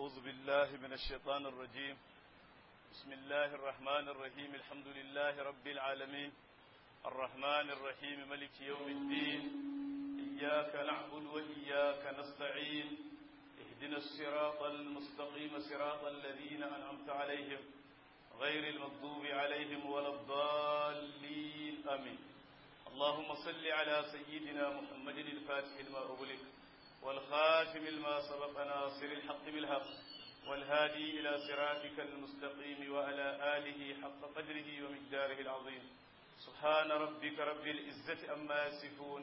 أعوذ بالله من الشيطان الرجيم بسم الله الرحمن الرحيم الحمد لله رب العالمين الرحمن الرحيم ملك يوم الدين إياك نعبد وإياك نستعين اهدنا الصراط المستقيم صراط الذين أنعمت عليهم غير المغضوب عليهم ولا الضالين آمين اللهم صل على سيدنا محمد الفاتح لما أغلق والخاتم لما سبق ناصر الحق بالحق والهادي إلى صراطك المستقيم وعلى آله حق قدره ومقداره العظيم سبحان ربك رب العزة أما يصفون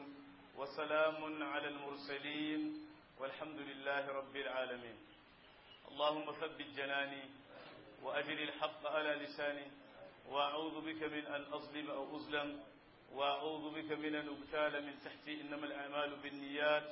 وسلام على المرسلين والحمد لله رب العالمين اللهم ثبت جناني وأجل الحق على لساني وأعوذ بك من أن أظلم أو أظلم وأعوذ بك من أن أبتال من تحتي إنما الأعمال بالنيات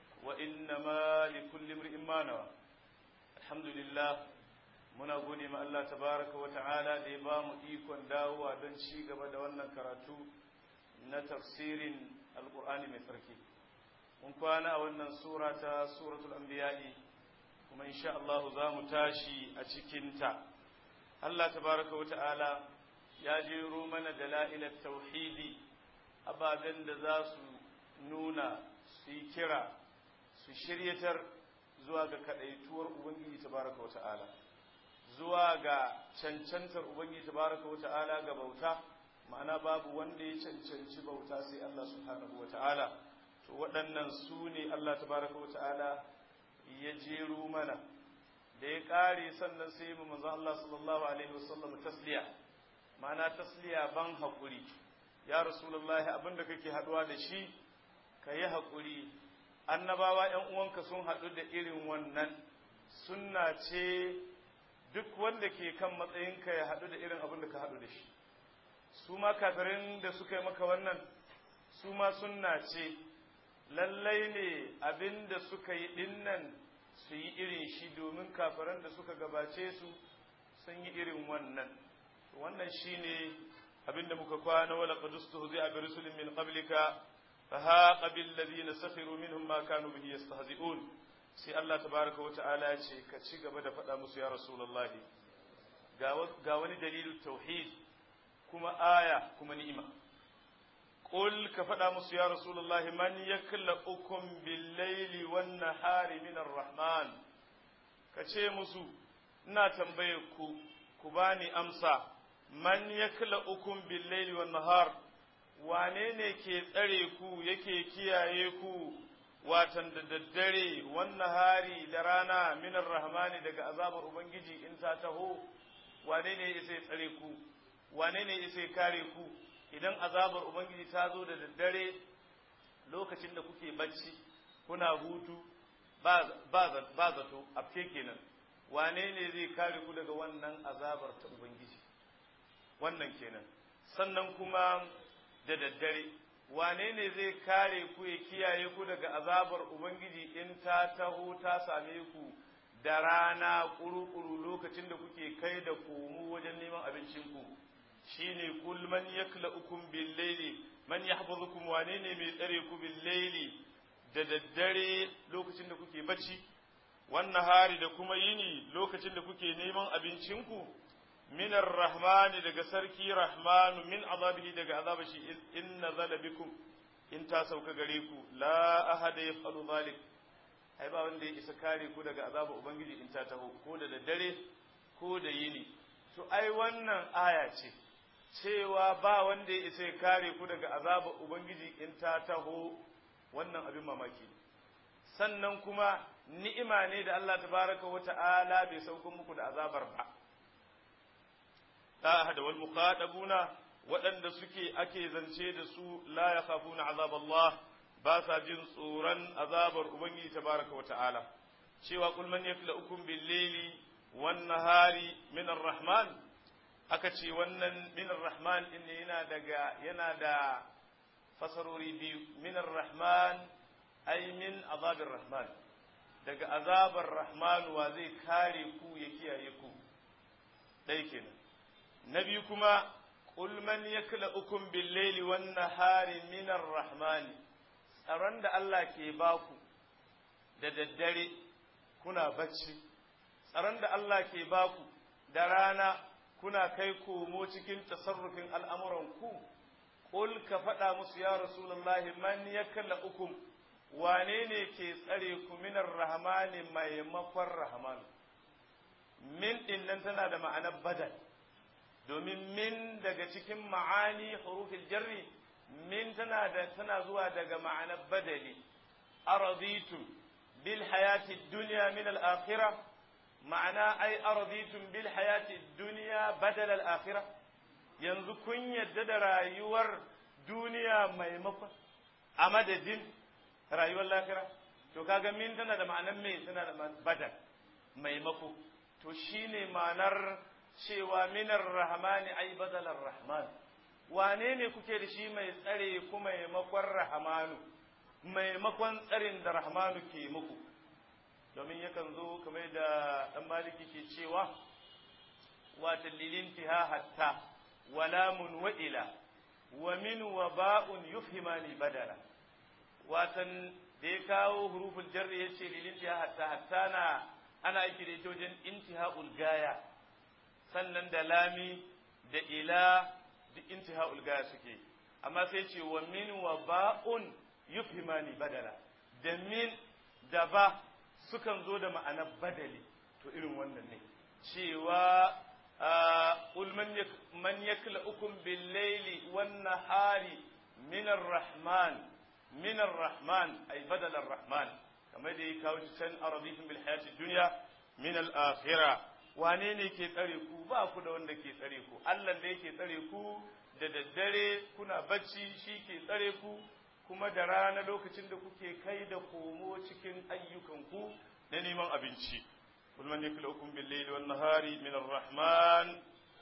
وإنما لكل امرئ ما نوى الحمد لله muna gode ma Allah tabaraka wa ta'ala da ya ba mu ikon dawowa don ci gaba da wannan karatu na tafsirin alkur'ani mai tsarki mun kwana a wannan sura ta suratul anbiya'i kuma insha Allah za mu tashi a cikinta Allah tabaraka wa ta'ala ya jero mana dala'ilat tauhidi ababen da za su nuna su yi kira su shiryatar zuwa ga kadaituwar ubangiji tabaraka wa ta'ala zuwa ga cancantar ubangiji tabaraka wa ta'ala ga bauta ma'ana babu wanda ya cancanci bauta sai Allah subhanahu wa ta'ala to waɗannan su ne Allah tabaraka wa ta'ala ya jero mana da ya ƙare sannan sai mu manzo Allah sallallahu alaihi wasallam tasliya ma'ana tasliya ban haƙuri ya rasulullahi abinda kake haɗuwa da shi ka yi haƙuri annabawa ‘yan uwanka sun haɗu da irin wannan sunna ce duk wanda ke kan matsayinka ya haɗu da irin abin da ka haɗu da shi su ma kafirin da suka yi maka wannan su ma sunna ce lallai ne abin da suka yi dinnan su yi irin shi domin kafiran da suka gabace su sun yi irin wannan wannan shine abin da muka kwana wala qadustu zai bi rusulin min qablika fa haqa bil ladina sakhiru minhum ma kanu bihi yastahzi'un sai Allah tabaraka wata'ala ya ce ka ci gaba da faɗa musu ya rasulullahi ga wani dalilin tauhid kuma aya kuma ni'ima qul ka faɗa musu ya rasulullahi man yaklaukum bil laili wan nahari min rahman ka ce musu ina tambaye ku ku bani amsa man yaklaukum bil laili wan nahar wane ne ke tsare ku yake kiyaye ku watan da daddare wannan hari da rana minar rahmani daga azabar ubangiji in ta taho wane ne ya tsare ku wane ne ya kare ku idan azabar ubangiji ta zo da daddare lokacin da kuke bacci kuna hutu ba zato afke kenan wane ne zai kare ku daga wannan azabar ta ubangiji wannan kenan sannan kuma da daddare wane ne zai kare ku ya kiyaye ku daga azabar Ubangiji in ta taho ta same ku da rana ƙuru-ƙuru lokacin da kuke kai da komo wajen neman abincinku shi ne kul man yakla ukun bil laili man yahfazukum wane ne mai tsare ku bil laili da daddare lokacin da kuke bacci wannan hari da kuma yini lokacin da kuke neman abincinku min rahmani daga sarki rahmanu min azabihi daga azabar shi in nazala bikum in ta sauka gare ku la ahada yaf'alu zalik ai ba wanda ya isa kare ku daga azabar ubangiji in ta taho ko da daddare ko da yini to ai wannan aya ce cewa ba wanda ya isa kare ku daga azabar ubangiji in ta taho wannan abin mamaki sannan kuma ni'ima ne da Allah tabaraka wa ta'ala bai sauko muku da azabar ba da wal muqatabuna waɗanda suke ake zance da su la yakhafuna azab Allah ba sa jin tsoron azabar ubangiji tabaraka wa ta'ala cewa kul man yaklaukum bil layli wan nahari min ar-rahman aka ce wannan min ar-rahman din yana daga yana da fasarori biyu min ar-rahman ay min azabir rahman daga azabar rahman wa zai kare ku ya kiyaye ku dai kenan na biyu kuma qul man yaklaukum bil layli wan nahari min ar-rahman tsaron da Allah ke baku da daddare kuna bacci tsaron da Allah ke baku da rana kuna kai komo cikin tasarrufin al'amuranku, ƙul ka faɗa musu ya Rasulullahi man ya kalla ukum, wane ne ke tsare ku minar rahmani maimakon rahmanu. Min ɗin nan tana da ma'anar badal, domin min daga cikin ma'ani hurufin jarri, min tana da tana zuwa daga ma'anar badali, araditum bil hayati duniya min al-akhirah ma'ana ai araditum bil hayati dunya badal al akhirah yanzu kun yadda da rayuwar duniya maimakon a madadin rayuwar lahira to kaga min tana da ma'anar me tana da badal maimako to shine ma'anar cewa minar rahmani ai badalar rahman wane ne kuke da shi mai tsare ku maimakon rahmanu maimakon tsarin da rahmanu ke muku domin yakan zo kamar da ɗan maliki ke cewa wata lilintiha hatta walamun wa'ila wa min wa ba'un yufhimani badala watan da ya kawo huruful jarri ya ce lilintiha hatta hatta na ana aiki da ita wajen intiha'ul gaya sannan da lami da ila duk intiha'ul gaya suke amma sai ce wa min wa ba'un yufhimani badala da min da ba sukan zo da ma'anar badali to irin wannan ne cewa qul man yaklaukum bil layli wan nahari min rahman min rahman ay badal rahman kamar da ya kawo can aradihim bil hayati dunya min al akhirah wane ne ke tsare ku ba ku da wanda ke tsare ku Allah da yake tsare ku da daddare kuna bacci shi ke tsare ku kuma da rana lokacin da kuke kai da komo cikin ayyukanku na neman abinci kul man yaklaukum bil layli wan nahari min ar-rahman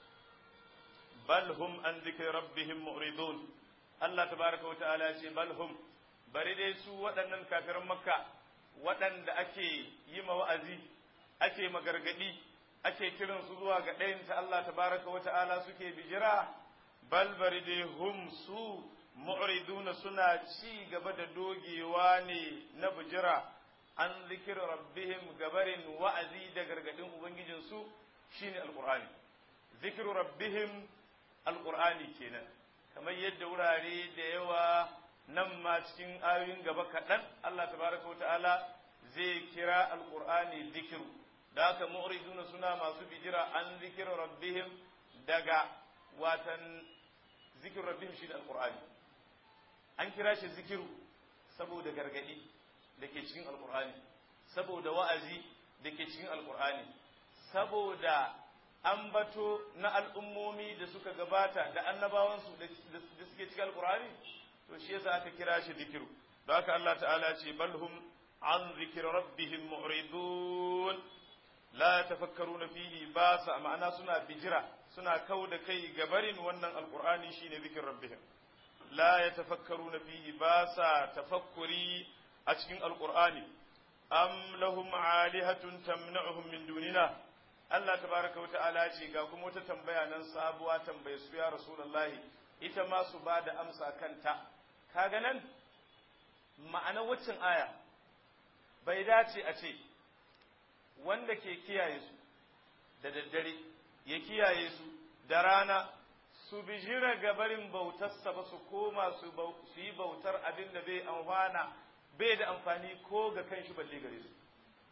bal hum an dhikri rabbihim mu'ridun Allah tabaraka wa ta'ala ce bal hum bari dai su waɗannan kafiran makka waɗanda ake yi ma wa'azi ake magargadi ake kiran su zuwa ga ɗayan ta Allah tabaraka wa ta'ala suke bijira bal bari dai hum su mu'riduna suna ci gaba da dogewa ne na bijira an zikir rabbihim gabarin wa'azi da gargadin ubangijinsu shine alqur'ani zikir rabbihim alqur'ani kenan kamar yadda wurare da yawa nan ma cikin ayoyin gaba kaɗan Allah tabaraka ta'ala zai kira alqur'ani zikiru da haka mu'riduna suna masu bijira an zikir rabbihim daga watan zikir rabbihim shine alqur'ani an kira shi zikiru saboda gargadi da ke cikin alkur'ani saboda wa'azi da ke cikin alkur'ani saboda ambato na al'ummomi da suka gabata da annabawansu da suke cikin alkur'ani to shi yasa aka kira shi zikiru don haka Allah ta'ala ce balhum an zikir rabbihim mu'ridun la tafakkaruna fihi ba sa ma'ana suna bijira suna kau da kai gabarin wannan alkur'ani shine zikir rabbihim لا يتفكرون فيه باسا تفكري أشكين القرآن أم لهم عالهة تمنعهم من دوننا Allah tabaraka wata'ala ce ga kuma wata tambaya nan sabuwa tambaye su ya Rasulullahi ita ma su ba da amsa kanta kaga nan ma'ana waccan aya bai dace a ce wanda ke kiyaye su da daddare ya kiyaye su da rana su bijira gabarin bautarsa ba su koma su yi bautar abin da bai amfana bai da amfani ko ga kanshi balle gare su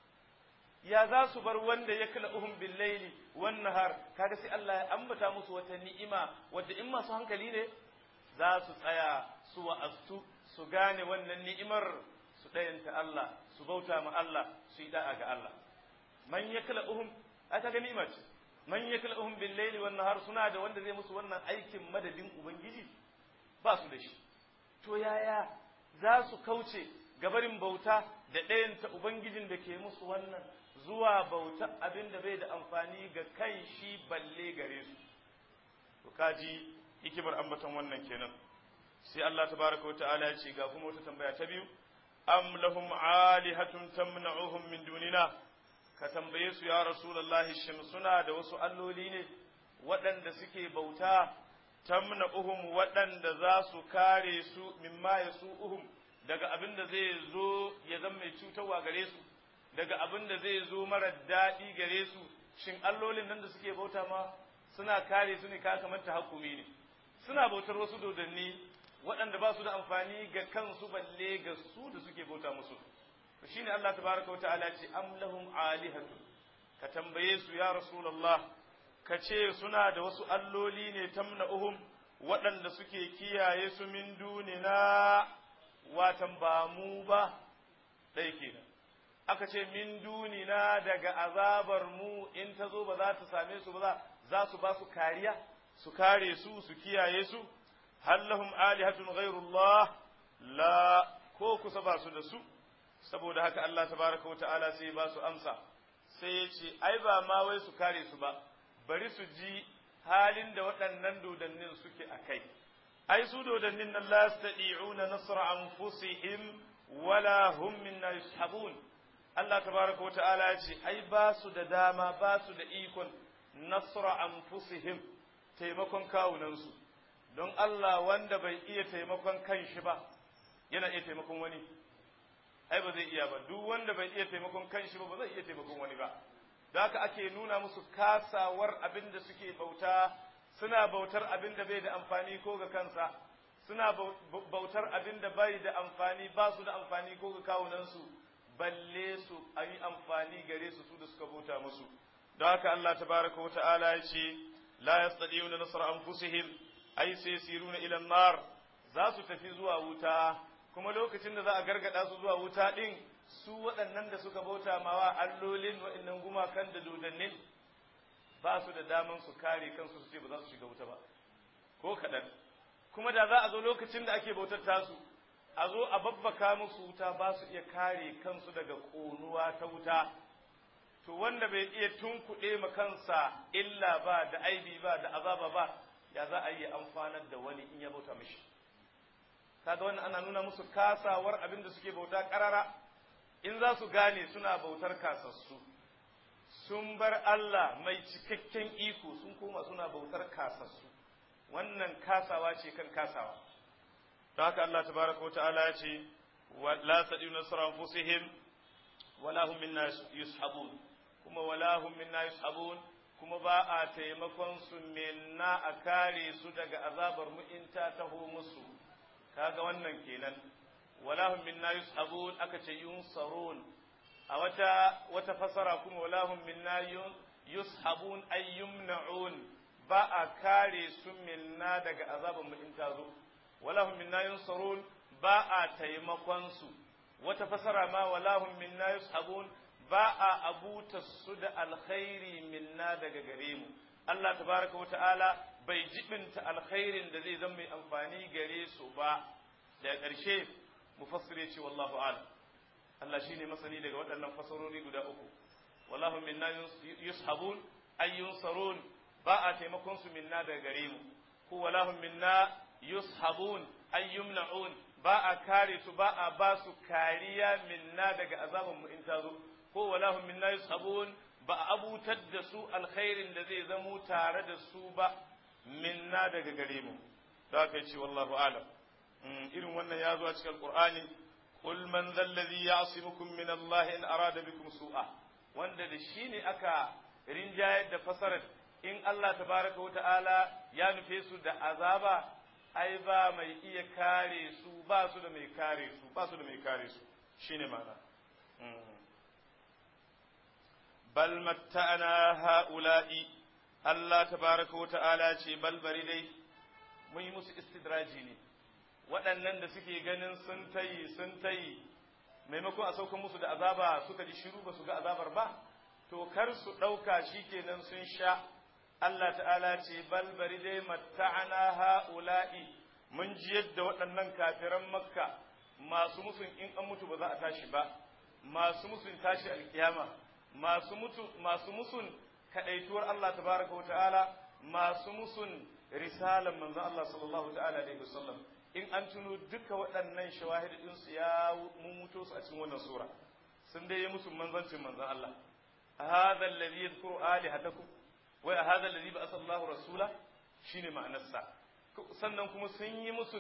ya za su bar wanda ya kala uhum bil laili wan nahar kaga sai Allah ya ambata musu wata ni'ima wadda in masu hankali ne za su tsaya su wa'astu su gane wannan ni'imar su dayanta Allah su bauta ma Allah su yi da'a ga Allah man yakla uhum aka ga ni'ima ce man yaklahum bil layli wan nahar suna da wanda zai musu wannan aikin madadin ubangiji ba su da shi to yaya za su kauce gabarin bauta da ɗayanta ubangijin da ke musu wannan zuwa bauta abin da bai da amfani ga kan shi balle gare su to kaji hikimar ambaton wannan kenan sai Allah tabaraka wata'ala ya ce ga kuma wata tambaya ta biyu am lahum alihatun tamna'uhum min dunina ka tambaye su ya rasulullahi shin suna da wasu alloli ne waɗanda suke bauta tamna'uhum waɗanda za su kare su mimma yasu'uhum daga abin da zai zo ya zama mai cutarwa gare su daga abin da zai zo mara daɗi gare su shin allolin nan da suke bauta ma suna kare su ne ka kamar hakumi ne suna bautar wasu dodanni waɗanda ba su da amfani ga kansu balle ga su da suke bauta musu shine Allah tabaraka wa ta'ala ce am lahum alihatu ka tambaye su ya rasulullah ka ce suna da wasu alloli ne tamna'uhum waɗanda suke kiyaye su min dunina watan ba mu ba ɗaya kenan aka ce min dunina daga azabar mu in ta zo ba za ta same su ba za su ba su kariya su kare su su kiyaye su hallahum alihatun ghairullah la ko kusa ba su da su saboda haka Allah tabaraka wata'ala sai ba su amsa sai ya ce ai ba ma wai su kare su ba bari su ji halin da waɗannan dodannin suke a kai ai su dodannin nan la yastati'una nasra anfusihim wala hum minna yushabun Allah tabaraka wata'ala ya ce ai ba su da dama ba su da ikon nasra anfusihim taimakon kawunansu don Allah wanda bai iya taimakon kanshi ba yana iya taimakon wani ai ba zai iya ba duk wanda bai iya taimakon kanshi ba ba zai iya taimakon wani ba da haka ake nuna musu kasawar abin da suke bauta suna bautar abin da bai da amfani ko ga kansa suna bautar abin da bai da amfani ba su da amfani ko ga kawunansu balle su a yi amfani gare su su da suka bauta musu don haka Allah tabaraka wa ta'ala ya ce la yastadi'una nasra anfusihim ai sai siruna ila nar za su tafi zuwa wuta kuma lokacin da za a gargada su zuwa wuta din su waɗannan da suka bauta mawa allolin waɗannan gumakan da dodannin ba su da daman su kare kansu su ce ba za su shiga wuta ba ko kaɗan kuma da za a zo lokacin da ake bautar tasu a zo a babbaka musu wuta ba su iya kare kansu daga ƙonuwa ta wuta to wanda bai iya tunkuɗe ma kansa illa ba da aibi ba da azaba ba ya za a yi amfanar da wani in ya bauta mishi kaga wannan ana nuna musu kasawar abin da suke bauta karara in za su gane suna bautar kasassu sun bar Allah mai cikakken iko sun koma suna bautar kasassu wannan kasawa ce kan kasawa don haka Allah tabaraka wa ta'ala ya ce la sadiu nasra anfusihim wala hum minna yushabun kuma wala hum minna yushabun kuma ba a taimakon su minna a kare su daga azabar mu in ta taho musu kaga wannan kenan wala hum minna yushabun aka ce yunsarun a wata wata fasara kuma wala hum minna yushabun ay yumna'un ba a kare su minna daga azabar mu in ta zo wala hum minna yunsarun ba a taimakon su wata fasara ma wala hum minna yushabun ba a abuta su da alkhairi minna daga gare mu Allah tabaraka wata'ala bai jibinta alkhairin da zai zama mai amfani gare su ba da ƙarshe mufassire ce wallahu a'lam Allah shine masani daga waɗannan fasarori guda uku wallahu minna yushabun ay yunsarun ba a taimakon su minna daga gare mu ko wallahu minna yushabun ay yumna'un ba a kare su ba a ba su kariya minna daga azaban mu in ta zo ko walahum minna yushabun ba a abutar da su alkhairin da zai zamo tare da su ba minna daga gare mu da aka ce wallahu alam irin wannan ya zo a cikin alqur'ani qul man dhal ladhi ya'simukum min Allah in arada bikum su'a wanda da shi ne aka rinjayar da fasarar in Allah tabaraka wa ta'ala ya nufe su da azaba ai ba mai iya kare su ba su da mai kare su ba su da mai kare su shine ma'ana bal matta'ana ha'ula'i Allah tabaraka wa ta'ala ce bal bari dai mun yi musu istidraji ne waɗannan da suke ganin sun tayi sun tayi maimakon a saukan musu da azaba suka ji shiru ba su ga azabar ba to kar su ɗauka shikenan sun sha Allah ta'ala ce bal bari dai matta'ana ha'ula'i mun ji yadda waɗannan kafiran makka masu musun in an mutu ba za a tashi ba masu musun tashi alkiyama masu mutu masu musun kadaituwar Allah tabaraka wa ta'ala masu musun risalan manzon Allah sallallahu ta'ala alaihi wasallam in an tuno duka waɗannan shawahid din su ya mun muto su a cikin wannan sura sun dai yi musu manzancin manzon Allah hadha alladhi yadhkuru alihatakum wa hadha alladhi ba'atha Allahu rasula shine ma'anarsa sannan kuma sun yi musun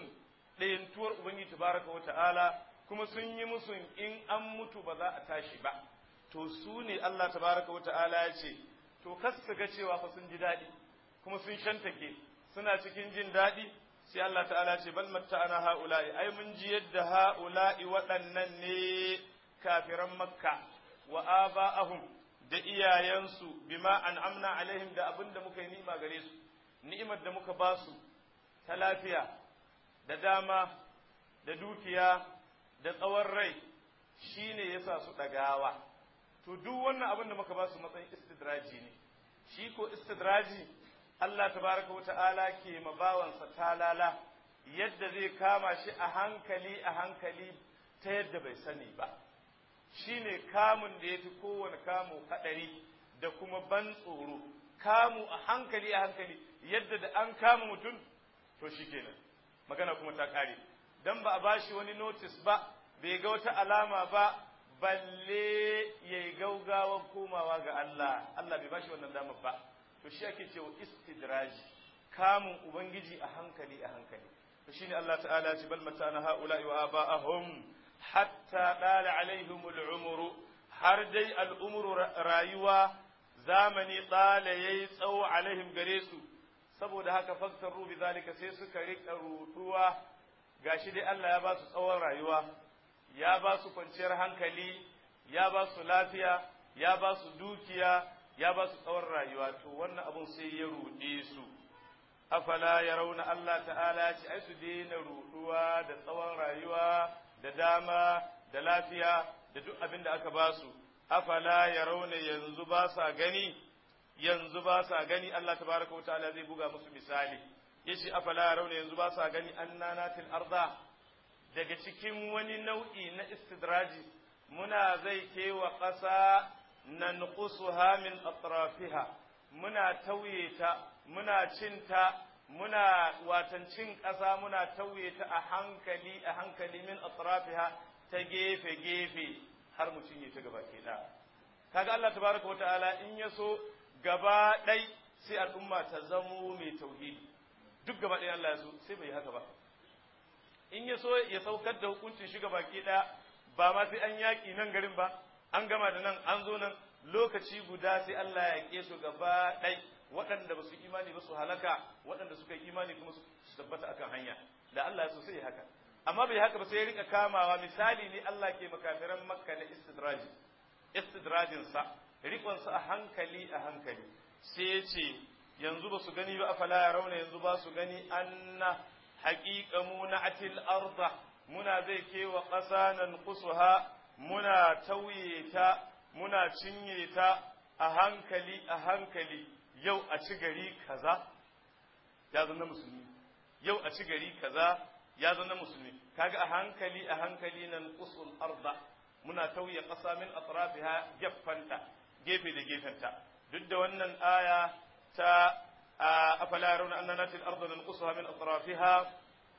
ɗayantuwar ubangiji tabaraka wa ta'ala kuma sun yi musun in an mutu ba za a tashi ba to su ne Allah tabaraka wa ta'ala ya ce to kas su ga cewa fa sun ji daɗi kuma sun shantake suna cikin jin daɗi sai Allah ta'ala ce bal matta'ana ha'ula'i ai mun ji yadda ha'ula'i waɗannan ne kafiran makka wa aba'ahum da iyayensu bima an'amna alaihim da abin da muka yi ni'ima gare su ni'imar da muka ba su ta lafiya da dama da dukiya da tsawon rai shine yasa su ɗagawa to duk wannan abin da muka ba su matsayin istidraji ne shi ko istidraji Allah tabaraka wa ta'ala ke mabawansa talala yadda zai kama shi a hankali a hankali ta yadda bai sani ba shi ne kamun da ya fi kowane kamu haɗari da kuma ban tsoro kamu a hankali a hankali yadda da an kama mutum to shi kenan magana kuma ta ƙare don ba a bashi wani notis ba bai ga wata alama ba balle ya yi gaugawan komawa ga Allah Allah bai bashi wannan damar ba to shi ake cewa istidraji kamun ubangiji a hankali a hankali to shine Allah ta'ala ce bal matana haula'i wa aba'ahum hatta dala alaihim al'umru har dai al'umru rayuwa zamani tsala yayi tsawo alaihim gare su saboda haka faktaru bi zalika sai suka rika ruduwa gashi dai Allah ya ba su tsawon rayuwa ya ba su kwanciyar hankali ya ba su lafiya ya ba su dukiya ya ba su tsawon rayuwa to wannan abun sai ya ruɗe su afala ya rauna Allah ta'ala ce ai su daina ruɗuwa da tsawon rayuwa da dama da lafiya da duk abin da aka ba su afala ya rauna yanzu ba sa gani yanzu ba sa gani Allah tabaraka wa ta'ala zai buga musu misali yace afala ya rauna yanzu ba sa gani annanatil arda daga cikin wani nau'i na istidraji muna zai kewa ƙasa nanqusuha min atrafiha muna tauye ta muna cinta muna watan cin ƙasa muna tauye ta a hankali a hankali min atrafiha ta gefe gefe har mu cinye ta gaba ke kaga Allah tabaraka wata'ala in ya so gaba ɗai sai al'umma ta zamo mai tauhidi duk gaba ɗaya Allah ya so sai bai haka ba in ya so ya saukar da hukuncin shi gaba ke ɗaya ba ma sai an yaƙi nan garin ba an gama da nan an zo nan lokaci guda sai Allah ya ke su gaba ɗai waɗanda ba su imani ba su halaka waɗanda suka yi imani kuma su tabbata akan hanya da Allah ya so sai haka amma bai haka ba sai ya rika kamawa misali ne Allah ke makafiran makka na istidraji istidrajin sa rikon sa a hankali a hankali sai ya ce yanzu ba su gani ba afala ya rauna yanzu ba su gani anna haƙiƙa mu na atil arda muna zai kewa ƙasa nan kusuha muna tauye ta muna cinye ta a hankali a hankali yau a ci gari kaza ya zama musulmi yau a ci gari kaza ya zama musulmi kaga a hankali a hankali nan usul arda muna tauye ƙasa min atrafiha gefanta gefe da gefenta duk da wannan aya ta afala yarawna anna natil arda nanqusuha min atrafiha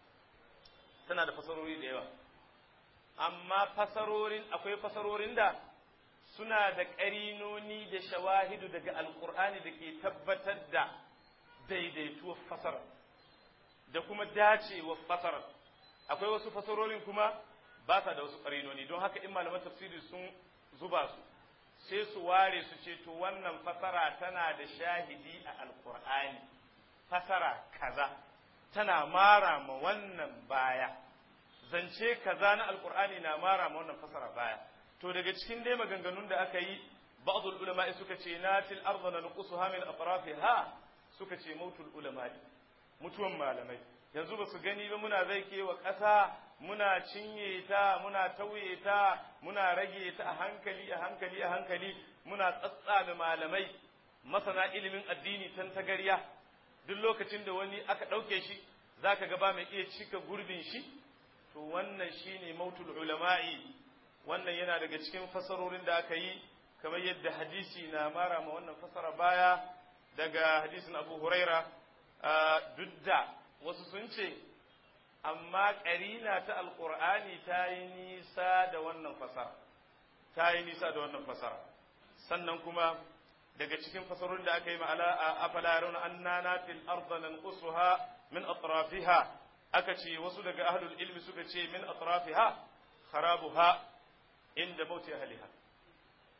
tana da fasarori da yawa amma fasarorin akwai fasarorin da suna da ƙarinoni da shawahidu daga alƙur'ani da ke tabbatar da daidaituwar fasara da kuma dacewar fasara akwai wasu fasarorin kuma ba sa da wasu ƙarinoni don haka in malaman tafsiri sun zuba su sai su ware su ce to wannan fasara tana da shahidi a alƙur'ani fasara kaza tana mara ma wannan baya zance kaza na alƙur'ani na mara ma wannan fasara baya to daga cikin dai maganganun da aka yi ba'dul ulama suka ce natil arda nanqusuha min atrafiha suka ce mautul ulama mutuwan malamai yanzu ba su gani ba muna zai kewa ƙasa muna cinye ta muna tauye ta muna rage ta a hankali a hankali a hankali muna tsatsame malamai masana ilimin addini tan tagarya duk lokacin da wani aka ɗauke shi zaka ga ba mai iya cika gurbin shi to wannan shine mautul ulama'i wannan yana daga cikin fasarorin da aka yi kamar yadda hadisi na mara ma wannan fasara baya daga hadisin abu huraira duk da wasu sun ce amma ƙarina ta alƙur'ani ta yi nisa da wannan fasara ta yi nisa da wannan fasara sannan kuma daga cikin fasarorin da aka yi ma'ala a afala yarawna anna natil arda nanqusuha min atrafiha aka ce wasu daga ahlul ilmi suka ce min atrafiha kharabuha inda mauti ahliha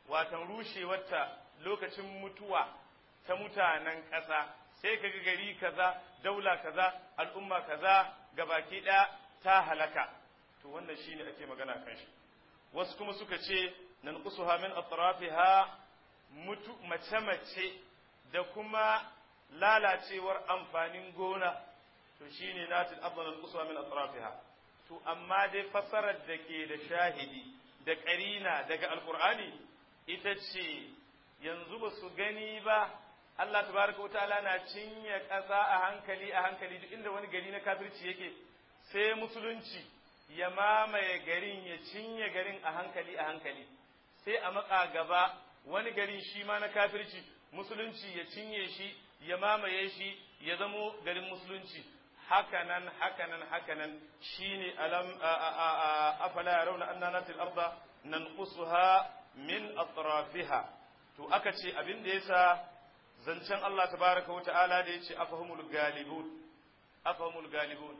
watan rushewarta lokacin mutuwa ta mutanen ƙasa sai ka ga gari kaza daula kaza al'umma kaza gabaki ɗaya ta halaka to wannan shine ake magana kan shi wasu kuma suka ce nan kusuha min atrafiha mutu mace mace da kuma lalacewar amfanin gona to shine natil afdal kusuha min atrafiha to amma dai fasarar da ke da shahidi da ƙarina daga alkur'ani ita ce yanzu ba su gani ba Allah tabaraka wa ta'ala na cinye ƙasa a hankali a hankali duk inda wani gari na kafirci yake sai musulunci ya mamaye garin ya cinye garin a hankali a hankali sai a matsa gaba wani garin shi ma na kafirci musulunci ya cinye shi ya mamaye shi ya zamo garin musulunci hakanan hakanan hakanan shine alam afala yarawna anna natil arda nanqusuha min atrafiha to aka ce abin da yasa zancen Allah tabaraka wa ta'ala da yace afahumul galibun afahumul galibun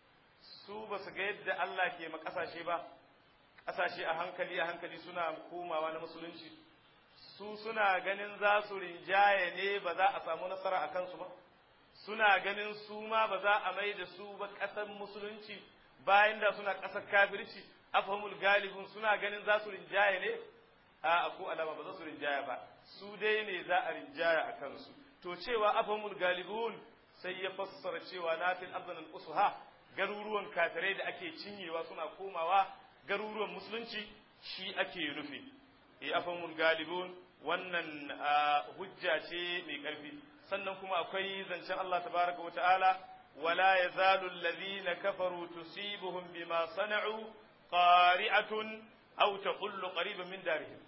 su ba su ga yadda Allah ke ma kasashe ba kasashe a hankali a hankali suna komawa na musulunci su suna ganin za su rinjaye ne ba za a samu nasara a kansu ba suna ganin su ma ba za a mai da su ba ƙasar musulunci bayan da suna ƙasar kafirci afhamul galibun suna ganin za su rinjaye ne a ko alama ba za su rinjaya ba su dai ne za a rinjaya a kansu to cewa afhamul galibun sai ya fassara cewa nafil abdan usuha garuruwan kafirai da ake cinyewa suna komawa garuruwan musulunci shi ake nufi e afhamul galibun wannan hujja ce mai karfi sannan kuma akwai zancen Allah tabaraka wa ta'ala wala yazalu alladhina kafaru tusibuhum bima sana'u qari'atun aw taqullu qariban min darihim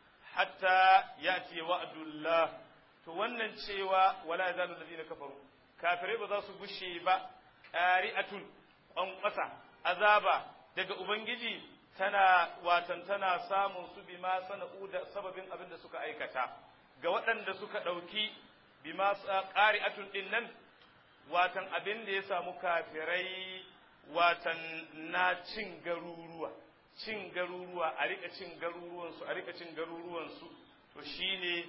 hatta yati wa'dullah to wannan cewa wala yazalu alladhina kafaru kafirai ba za su gushe ba qari'atun ƙwanƙwasa azaba daga ubangiji tana watan tana samun su bima sana'u da sababin abin da suka aikata ga waɗanda suka ɗauki bima ƙari'atun ɗin nan watan abin da ya samu kafirai watan na cin garuruwa cin garuruwa a rika cin garuruwansu a rika cin garuruwansu to shine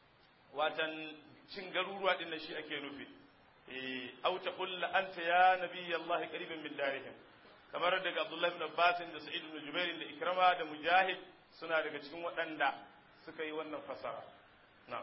watan cin garuruwa ɗin nan shi ake nufi eh au taqul anta ya nabiyallahi qariban min darihim kamar daga Abdullah ibn Abbas da Sa'id ibn Jubair da Ikrama da Mujahid suna daga cikin waɗanda suka yi wannan fasara na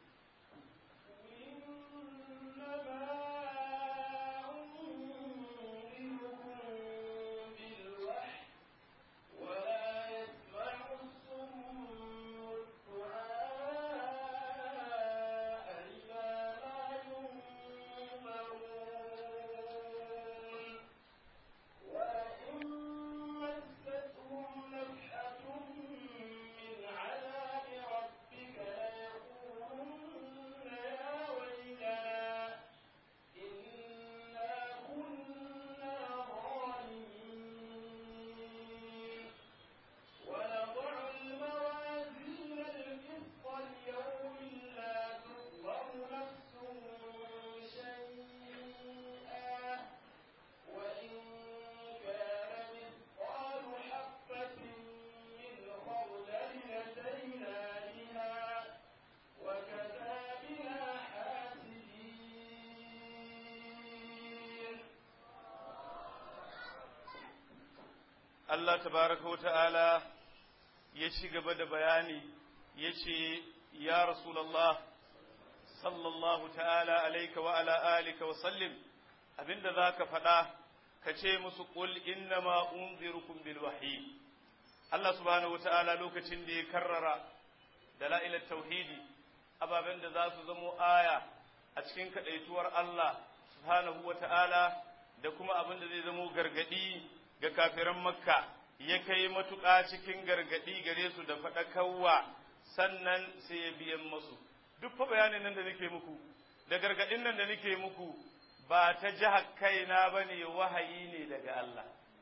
Allah tabaraka wa ta'ala ya ci gaba da bayani ya ce, Ya Rasulallah, sallallahu ta'ala alaika wa ala alika wa sallim, abinda za ka faɗa, ka ce musu ƙul inna ma unzirukum bil wahyi. Allah subhanahu wa ta'ala lokacin da ya karrara da la'ilar tauhidi, ababen da za su zamo aya a cikin kaɗaituwar Allah subhanahu wa ta'ala da kuma abin da zai zamo gargaɗi ga kafiran makka ya kai matuƙa cikin gargaɗi gare su da faɗakarwa sannan sai ya biyan masu duk fa bayanin nan da nake muku da gargaɗin nan da nake muku ba ta jihar kaina ba ne wahayi ne daga Allah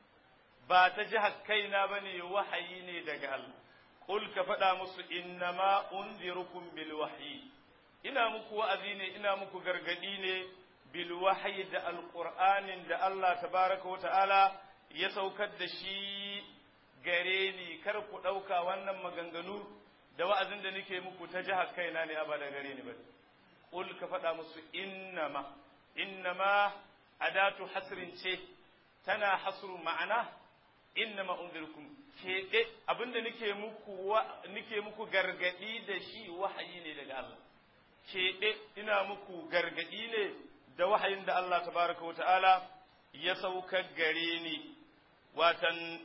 ba ta jihar kaina ba ne wahayi ne daga Allah Qul ka faɗa musu innama unzirukum bil wahyi ina muku wa'azi ne ina muku gargaɗi ne bil wahyi da alqur'anin da Allah tabaraka wa ta'ala ya saukar da shi gare ni kar ku ɗauka wannan maganganu da wa'azin da nake muku ta jihar kaina ne ba da gare ni ba qul ka faɗa musu innama innama adatu hasrin ce tana hasru ma'ana innama unzirkum keɓe abinda nake muku wa nake muku gargadi da shi wahayi ne daga Allah keɓe ina muku gargadi ne da wahayin da Allah tabaraka wa ta'ala ya saukar gare ni watan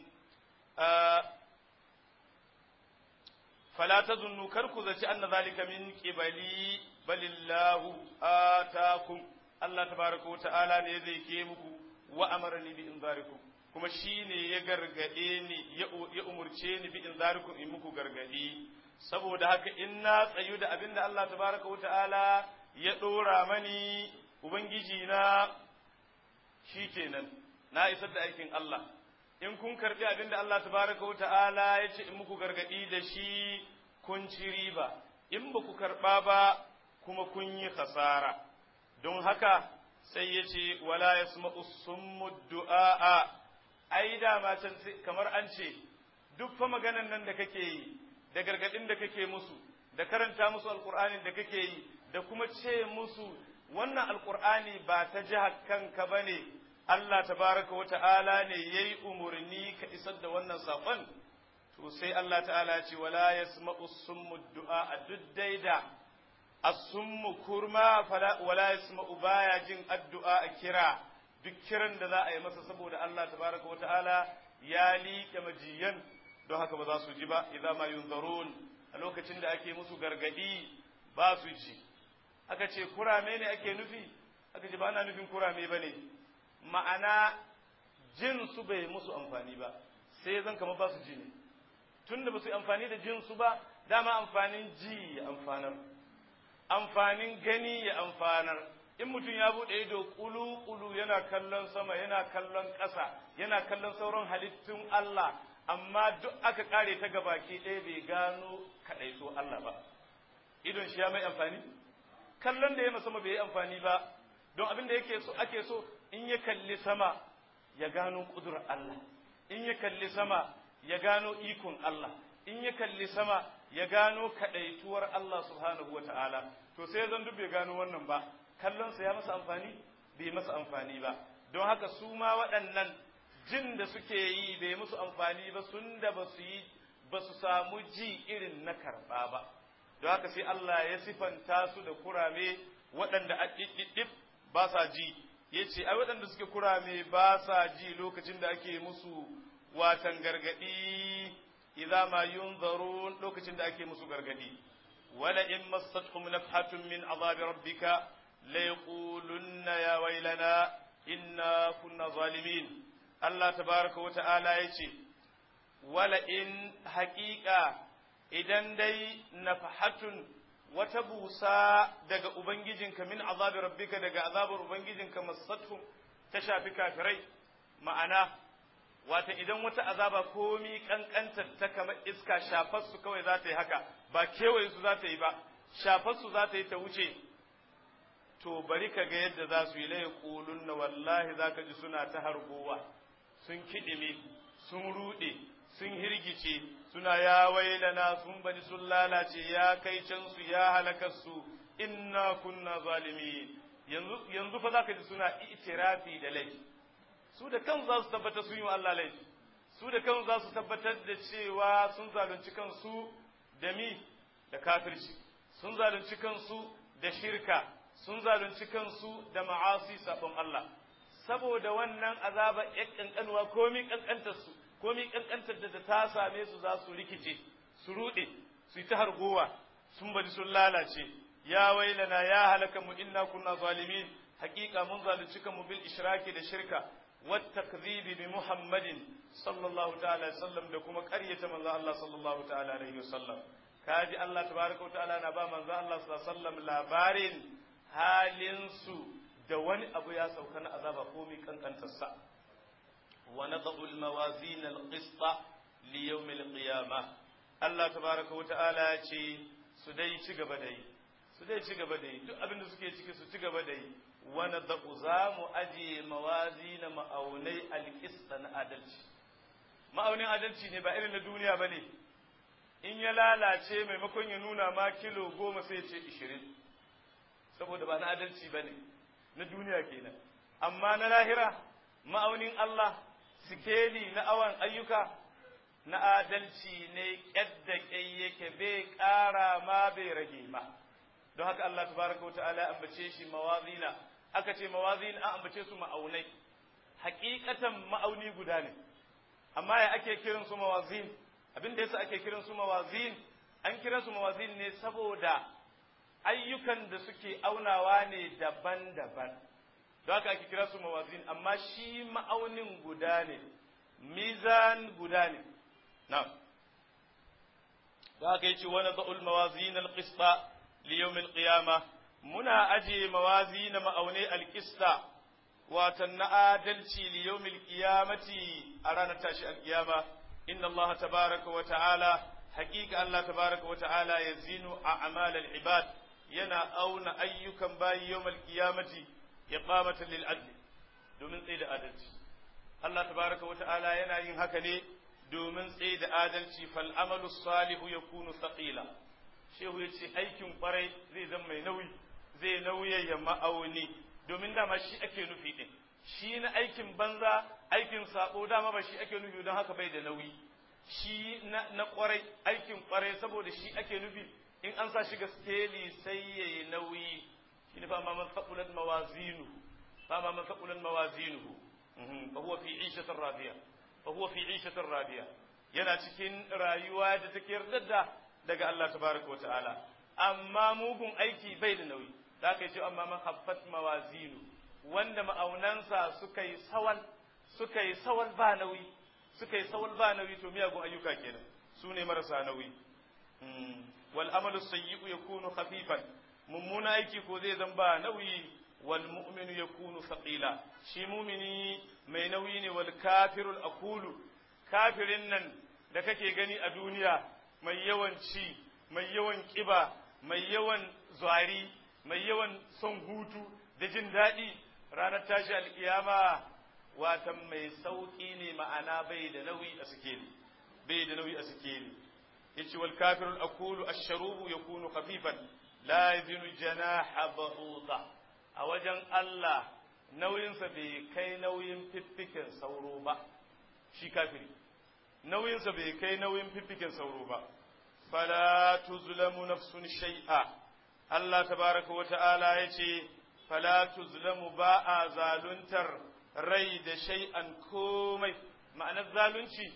fala tazunnu kar ku zaci anna zalika min qibali balillahu atakum Allah tabaraka wa ta'ala ne zai ke muku wa amarani bi inzarikum kuma shine ya gargade ni ya umurce ni bi inzarikum in muku gargadi saboda haka in na tsayu da abinda Allah tabaraka wa ta'ala ya dora mani ubangiji na shikenan na isar da aikin Allah in kun karbi abinda Allah tabaraka wa ta'ala ya ce in muku gargadi da shi kun ci riba in ba ku karba ba kuma kun yi khasara don haka sai ya ce wala yasma'u summu du'a ai dama can kamar an ce duk fa maganan nan da kake yi da gargadin da kake musu da karanta musu alqur'anin da kake yi da kuma ce musu wannan alqur'ani ba ta jihar kanka bane Allah tabaraka wa ta'ala ne yayi umurni ka isar da wannan saƙon to sai Allah ta'ala ce wala yasma'u summu du'a a duk daida as-summu kurma wala yasma'u baya jin addu'a a kira duk kiran da za a yi masa saboda Allah tabaraka wa ta'ala ya liƙe majiyan don haka ba za su ji ba idza ma yunzarun a lokacin da ake musu gargadi ba su ji aka ce kurame ne ake nufi aka ce ba ana nufin kurame bane ma'ana jin su bai musu amfani ba sai zan kama ba su ji ne tunda ba su yi amfani da jin su ba dama amfanin ji ya amfanar amfanin gani ya amfanar in mutum ya buɗe ido ƙulu-ƙulu yana kallon sama yana kallon ƙasa yana kallon sauran halittun Allah amma duk aka ƙare ta gabaki ɗaya bai gano kaɗaito Allah ba idon shi ya mai amfani kallon da ya sama bai yi amfani ba don abin da yake so ake so in ya kalli sama ya gano ƙudurar Allah in ya kalli sama ya gano ikon Allah in ya kalli sama ya gano kaɗaituwar Allah subhanahu wa ta'ala to sai zan duk bai gano wannan ba kallonsa ya masa amfani bai masa amfani ba don haka su ma waɗannan jin da suke yi bai musu amfani ba sun da ba su yi ba su samu ji irin na karɓa ba don haka sai Allah ya sifanta su da kurame waɗanda a ɗiɗɗiɗɗif ba sa ji ya ce ai waɗanda suke kurame ba sa ji lokacin da ake musu watan gargaɗi idza ma yunzarun lokacin da ake musu gargaɗi wala in massatkum nafhatun min azabi rabbika ليقولن يا ويلنا إنا كنا ظالمين الله تبارك وتعالى يتي ولئن حقيقة إذن دي نفحة وتبوسا دقا أبنججنك من عذاب ربك دقا عذاب أبنججنك مصتهم تشافي كافري معنا wata idan wata azaba komi kankantar ta kamar iska shafar su kawai za ta yi haka ba kewaye su za ta yi ba shafar su za ta yi ta wuce to bari ka ga yadda za su yi laye ƙulun na wallahi za ka ji suna ta hargowa sun kiɗime sun ruɗe sun hirgice suna ya wailana sun bani sun lalace ya kai can su ya halakar su inna kunna zalimi yanzu yanzu fa za ka ji suna itirafi da laifi su da kan za su tabbatar sun yi wa Allah laifi su da kan za su tabbatar da cewa sun zalunci kansu da mi da kafirci sun zalunci kansu da shirka sun zalunci kansu da ma'asi sabon Allah saboda wannan azaba ya kankanuwa komi kankantar su komi kankantar da ta same su za su rikice su rude su yi ta hargowa sun bari sun lalace ya wailana ya halaka mu inna kunna zalimin haqiqa mun zalunci kanmu bil ishraki da shirka wat takdhibi bi muhammadin sallallahu ta'ala alaihi wasallam da kuma ƙaryata manzo Allah sallallahu ta'ala alaihi wasallam kaji Allah tabaraka wa ta'ala na ba manzo Allah sallallahu alaihi wasallam labarin halinsu da wani abu ya sauka na azaba komi kankantarsa wa nadau almawazin alqista li yawm alqiyama Allah tabaraka wa ta'ala ya ce su dai ci gaba da yi su dai ci gaba da yi duk abin da suke ciki su ci gaba da yi wa nadau za mu aje mawazin ma'aunai alqista na adalci ma'aunin adalci ne ba irin na duniya bane in ya lalace maimakon ya nuna ma kilo goma sai ce ishirin saboda ba na adalci ba ne na duniya kenan amma na lahira ma'aunin Allah sikeli na awan ayyuka na adalci ne yadda yake bai ƙara ma bai rage ma don haka Allah tabaraka wa ta'ala ambace shi mawazina aka ce mawazin an ambace su ma'aunai hakikatan ma'auni guda ne amma ya ake kiran su mawazin abin da yasa ake kiran su mawazin an kira su mawazin ne saboda ayyukan da suke aunawa ne daban-daban don haka ake kira su mawazin amma shi ma'aunin guda ne mizan guda ne na'am don haka yace wani za'ul mawazin al-qista li yawm al-qiyamah muna aje mawazin ma'aunai al-qista watan na adalci li yawm al-qiyamati a ranar tashi al-qiyama inna Allah tabaraka wa ta'ala haqiqa Allah tabaraka wa ta'ala yazinu a'mal al-ibad yana auna ayyukan bayi yawm al-qiyamati iqamatan lil adl domin tsaye da adalci Allah tabaraka wa ta'ala yana yin haka ne domin tsaye da adalci fal amalu salihu yakunu thaqila shehu yace aikin kwarai zai zama mai nauyi zai nauyayya ma'auni domin dama shi ake nufi din shi na aikin banza aikin sabo dama ba shi ake nufi don haka bai da nauyi shi na, na kwarai aikin kwarai saboda shi ake nufi in an sa shi ga skeli sai yayi nauyi shine fa ma man faqulat mawazinu fa ma man faqulat mawazinuhu fa huwa fi 'ishatin radiya fa huwa fi 'ishatin radiya yana cikin rayuwa da take yarda daga Allah tabaraka wa ta'ala amma mugun aiki bai da nauyi da aka ce amma man haffat mawazinu wanda ma'aunansa suka yi sawal suka yi sawal ba nauyi suka yi sawal ba nauyi to miyagun ayyuka kenan su ne marasa nauyi wal amalu sayyi'u yakunu khafifan mummuna aiki ko zai zan ba nauyi wal mu'minu yakunu thaqila shi mumini mai nauyi ne wal kafirul aqulu kafirin nan da kake gani a duniya mai yawan ci mai yawan kiba mai yawan zwari mai yawan son hutu da jin daɗi ranar tashi alkiyama watan mai sauƙi ne ma'ana bai da nauyi a sikeli bai da nauyi a sikeli yace wal kafirul aqulu ash-sharubu yakunu khafifan la yazinu janaha ba'uda a wajen Allah nauyinsa bai kai nauyin fiffiken sauro ba shi kafiri nauyinsa bai kai nauyin fiffiken sauro ba fala tuzlamu nafsun shay'a Allah tabaraka wa ta'ala yace fala tuzlamu ba a zaluntar rai da shay'an komai ma'anar zalunci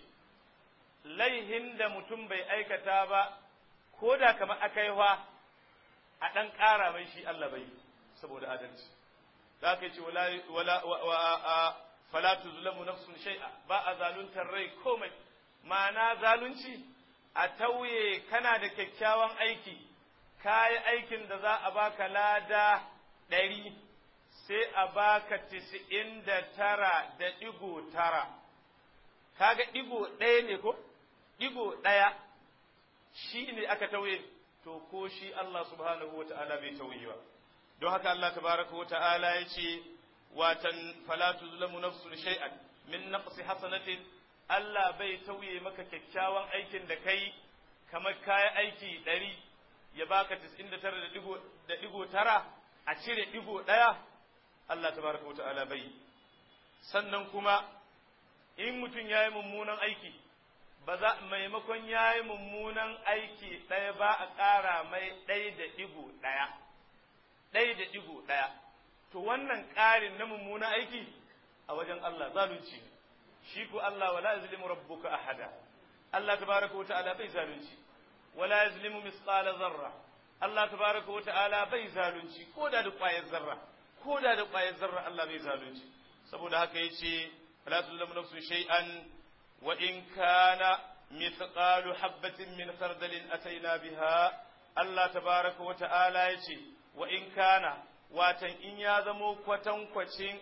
laihin da mutum bai aikata ba ko da kamar akaiwa a ɗan ƙara mai shi Allah bai saboda adalci da aka ce wala wa fala tuzlamu nafsun shay'a ba a zaluntar rai komai ma'ana zalunci a tauye kana da kyakkyawan aiki kayi aikin da za a baka lada ɗari sai a baka tisa'in da tara da ɗigo tara kaga ɗigo ɗaya ne ko ɗigo ɗaya shi ne aka tauye to ko shi Allah subhanahu wa ta'ala bai tauye ba don haka Allah tabaraka wa ta'ala ya ce watan fala tuzlamu nafsun shay'an min naqsi hasanatin Allah bai tauye maka kyakkyawan aikin da kai kamar kayan aiki ɗari ya baka tis'in da tara da ɗigo tara a cire ɗigo ɗaya Allah tabaraka wa ta'ala bai sannan kuma in mutum ya yi mummunan aiki ba za maimakon ya yi mummunan aiki ɗaya ba a ƙara mai ɗaya da ɗigo ɗaya ɗaya da ɗigo ɗaya to wannan ƙarin na mummunan aiki a wajen Allah zalunci ne shi ko Allah wala yazlimu rabbuka ahada Allah tabaraka wa ta'ala bai zalunci wala yazlimu misqala zarra Allah tabaraka wa ta'ala bai zalunci ko da da ƙwayar zarra ko da da ƙwayar zarra Allah bai zalunci saboda haka yace fala tuzlamu nafsun shay'an wa in kana mithqalu habatin min khardalin ataina biha Allah tabaraka wa ta'ala yace wa in kana watan in ya zamo kwatankwacin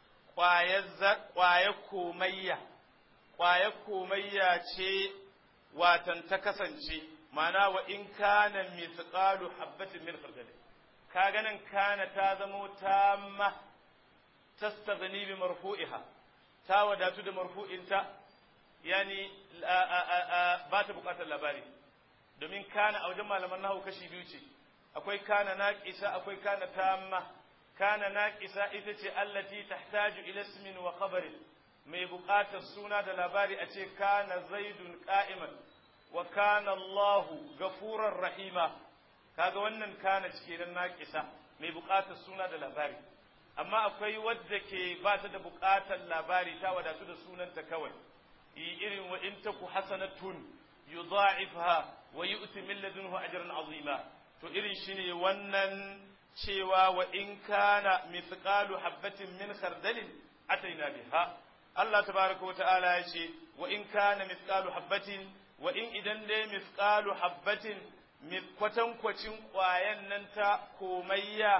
ƙwayar komayya ƙwayar komayya ce watan ta kasance mana wa in kana mithqalu habatin min khardal ka ganin kana ta zamo tamma tastaghni bi marfu'iha ta wadatu da marfu'inta yani ba ta bukatar labari domin kana a wajen malaman nahu kashi biyu ce akwai kana naqisa akwai kana tamma kana naqisa ita ce allati tahtaju ila ismin wa khabarin mai buƙatar suna da labari a ce kana zaidun qa'iman wa kana Allahu gafurar rahima kaga wannan kana cike nan naqisa mai buƙatar suna da labari amma akwai wadda ke ba ta da buƙatar labari ta wadatu da sunanta kawai irin wa in taku hasanatun yudha'ifha wa yu'ti min ladunhu ajran azima to irin shine wannan cewa wa in kana mithqalu habatin min khardalin ataina biha Allah tabaraka wata'ala ya ce wa in kana mithqalu habatin wa in idan dai mithqalu habatin kwatankwacin ƙwayan nan ta komayya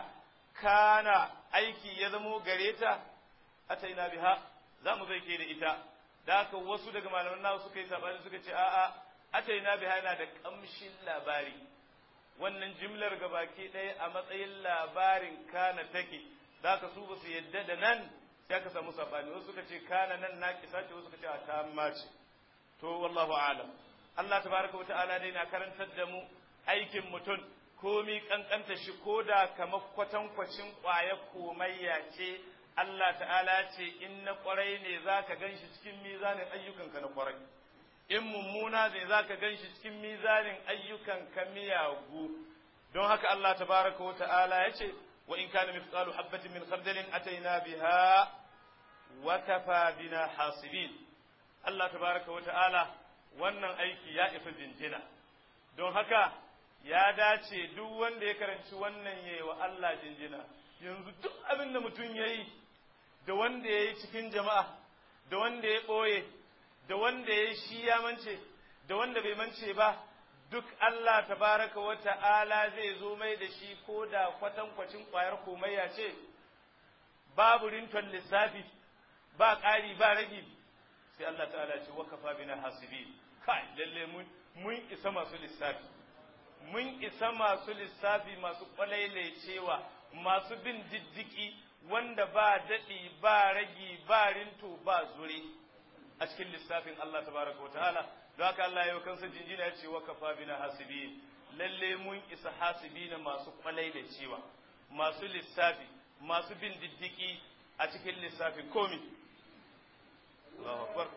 kana aiki ya zamo gare ta ataina biha za mu zai ke da ita da haka wasu daga malaman nawa suka yi sabani suka ce a'a ataina biha yana da kamshin labari wannan jimlar gabaki ɗaya a matsayin labarin kana take da haka su ba su yadda da nan sai aka samu sabani wasu suka ce kana nan na kisa ce wasu suka ce a tamma ce to wallahu a'lam Allah tabaraka wata'ala dai na karantar da mu aikin mutum komi kankanta shi ko da kamar kwatankwacin ƙwayar komayya ce Allah ta'ala ce in na ƙwarai ne za ka gan shi cikin mizanin ayyukanka na ƙwarai in mummuna ne za ka gan shi cikin mizanin ayyukanka miyagu don haka Allah tabaraka wa ta'ala ya ce wa in kana mithqalu habatin min khardalin ataina biha wa kafa bina hasibin Allah tabaraka wa ta'ala wannan aiki ya isa jinjina don haka ya dace duk wanda ya karanci wannan yayi wa Allah jinjina yanzu duk abin da mutum ya yi da wanda ya yi cikin jama'a da wanda ya ɓoye da wanda ya yi shi ya mance da wanda bai mance ba duk Allah tabaraka wa ta'ala zai zo mai da shi ko da kwatankwacin ƙwayar komayya ce babu rinton lissafi ba ƙari ba ragi sai Allah ta'ala ce wakafa bina hasibi kai lalle mun mun isa masu lissafi mun isa masu lissafi masu cewa masu bin diddiki wanda ba daɗi ba ragi ba rinto ba zure a cikin lissafin Allah tabaraka wa ta'ala don haka Allah yau kansa jinjina ya ce wa kafa bina hasibin lalle mun isa hasibina masu cewa masu lissafi masu bin diddiki a cikin lissafin komi Allahu akbar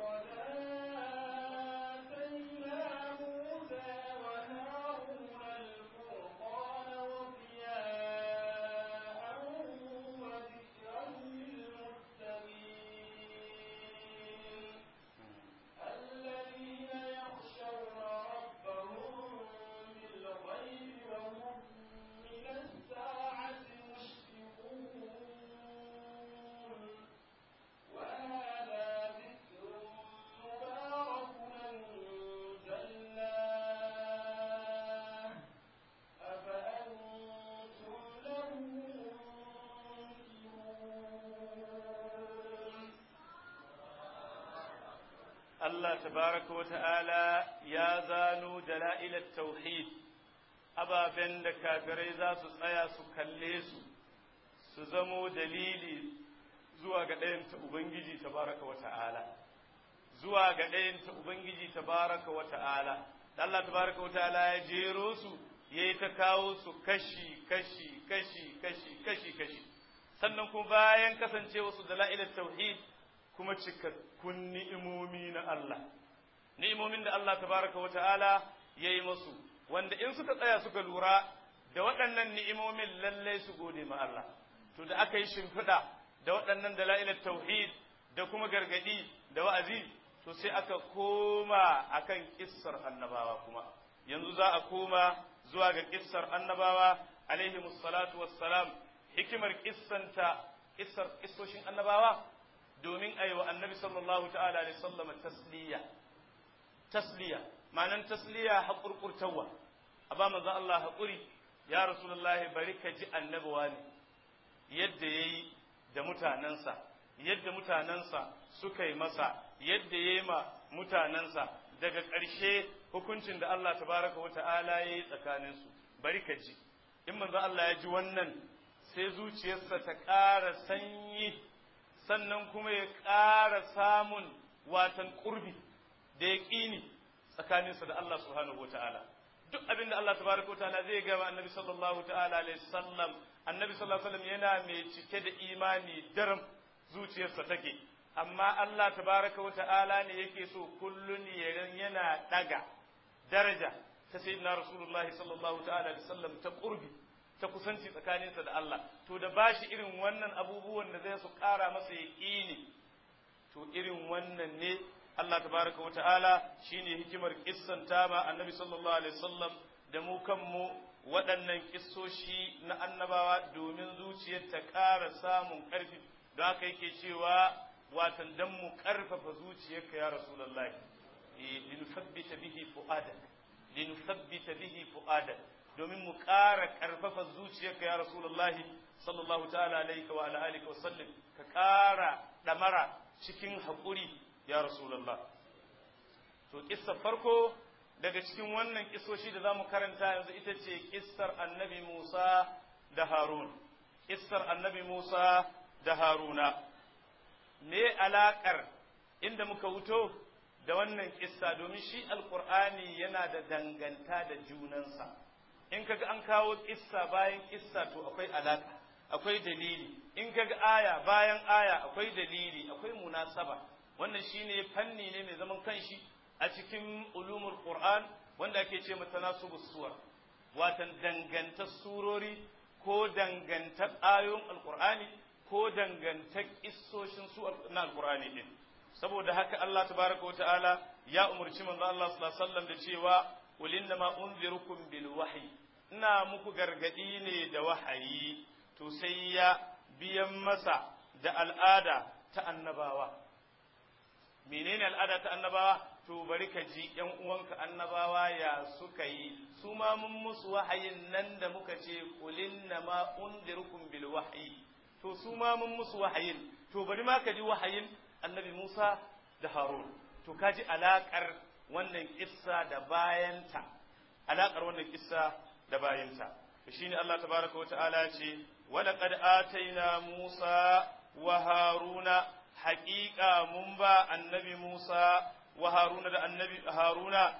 Allah tabaraka wa ta'ala ya zano dala'ilar tauhid ababen da kafirai za su tsaya su kalle su su zamo dalili zuwa ga ɗayanta Ubangiji tabaraka wa ta'ala zuwa ga ɗayanta Ubangiji tabaraka wa ta'ala Allah tabaraka wa ta'ala ya jero su ya yi ta kawo su kashi kashi kashi kashi kashi kashi sannan kuma bayan kasancewa su dala'ilar tauhid kuma cikakkun ni'imomi na Allah ni'imomin da Allah tabaraka wa ta'ala ya yi masu wanda in suka tsaya suka lura da waɗannan ni'imomin lallai su gode ma Allah to da aka yi shimfiɗa da waɗannan dala'ilar tauhid da kuma gargaɗi da wa'azi to sai aka koma akan kissar annabawa kuma yanzu za a koma zuwa ga kissar annabawa alaihi salatu wassalam hikimar kissanta kissar kissoshin annabawa domin a yi wa annabi sallallahu ta'ala alaihi sallama tasliya tasliya ma'anan tasliya haƙurƙurtawa a ba manzon Allah haƙuri ya rasulullahi bari ka ji annabawa ne yadda ya yi da mutanensa yadda mutanensa suka yi masa yadda ya yi ma mutanensa daga ƙarshe hukuncin da Allah tabaraka wa ta'ala ya yi tsakaninsu bari ka ji in manzon Allah ya ji wannan sai zuciyarsa ta ƙara sanyi sannan kuma ya ƙara samun watan ƙurbi da ya ƙini tsakaninsa da Allah subhanahu wa ta'ala duk abin da Allah tabaraka ta'ala zai gaba annabi sallallahu ta'ala alaihi sallam annabi sallallahu alaihi wasallam yana mai cike da imani daram zuciyarsa take amma Allah tabaraka wa ta'ala ne yake so kullun yana daga daraja ta sayyidina rasulullahi sallallahu ta'ala alaihi sallam ta qurbi ta kusanci tsakaninsa da Allah to da bashi irin wannan abubuwan da zai su ƙara masa yaqini to irin wannan ne Allah tabaraka wa ta'ala shine hikimar kissan ma annabi sallallahu alaihi wasallam da mu kanmu waɗannan kissoshi na annabawa domin zuciyar ta ƙara samun ƙarfi don haka yake cewa watan dan mu ƙarfafa zuciyarka ya rasulullahi linusabbita bihi fu'adak linusabbita bihi fu'adak domin mu ƙara ƙarfafa zuciyarka ya rasulullahi sallallahu ta'ala alaihi wa ala alihi wa sallam ka ƙara ɗamara cikin haƙuri ya rasulullah to kissa farko daga cikin wannan kisoshi da zamu karanta yanzu ita ce kissar annabi Musa da Harun kissar annabi Musa da Haruna me alakar inda muka wuto da wannan kissa domin shi alqur'ani yana da danganta da junansa in kaga an kawo kissa bayan kissa to akwai alaka akwai dalili in kaga aya bayan aya akwai dalili akwai munasaba wannan shine fanni ne mai zaman kanshi a cikin ulumul qur'an wanda ake ce mata nasubus suwar watan dangantar surori ko dangantar ayoyin alqur'ani ko dangantar kissoshin su na alqur'ani din saboda haka Allah tabaraka wa ta'ala ya umurci manzo Allah sallallahu alaihi wasallam da cewa qul innama unzirukum bil wahyi ina muku gargadi ne da wahayi to sai ya biyan masa da al'ada ta annabawa menene al'ada ta annabawa to bari ka ji ƴan uwanka annabawa ya suka yi su ma mun musu wahayin nan da muka ce qulinna ma undirukum bil wahyi to su ma mun musu wahayin to bari ma ka ji wahayin annabi Musa da Harun to ka ji alakar wannan kissa da bayanta alakar wannan kissa da bayanta shine Allah tabaraka wa ta'ala ce wa laqad ataina Musa wa Haruna haƙiƙa mun ba annabi Musa wa Haruna da annabi Haruna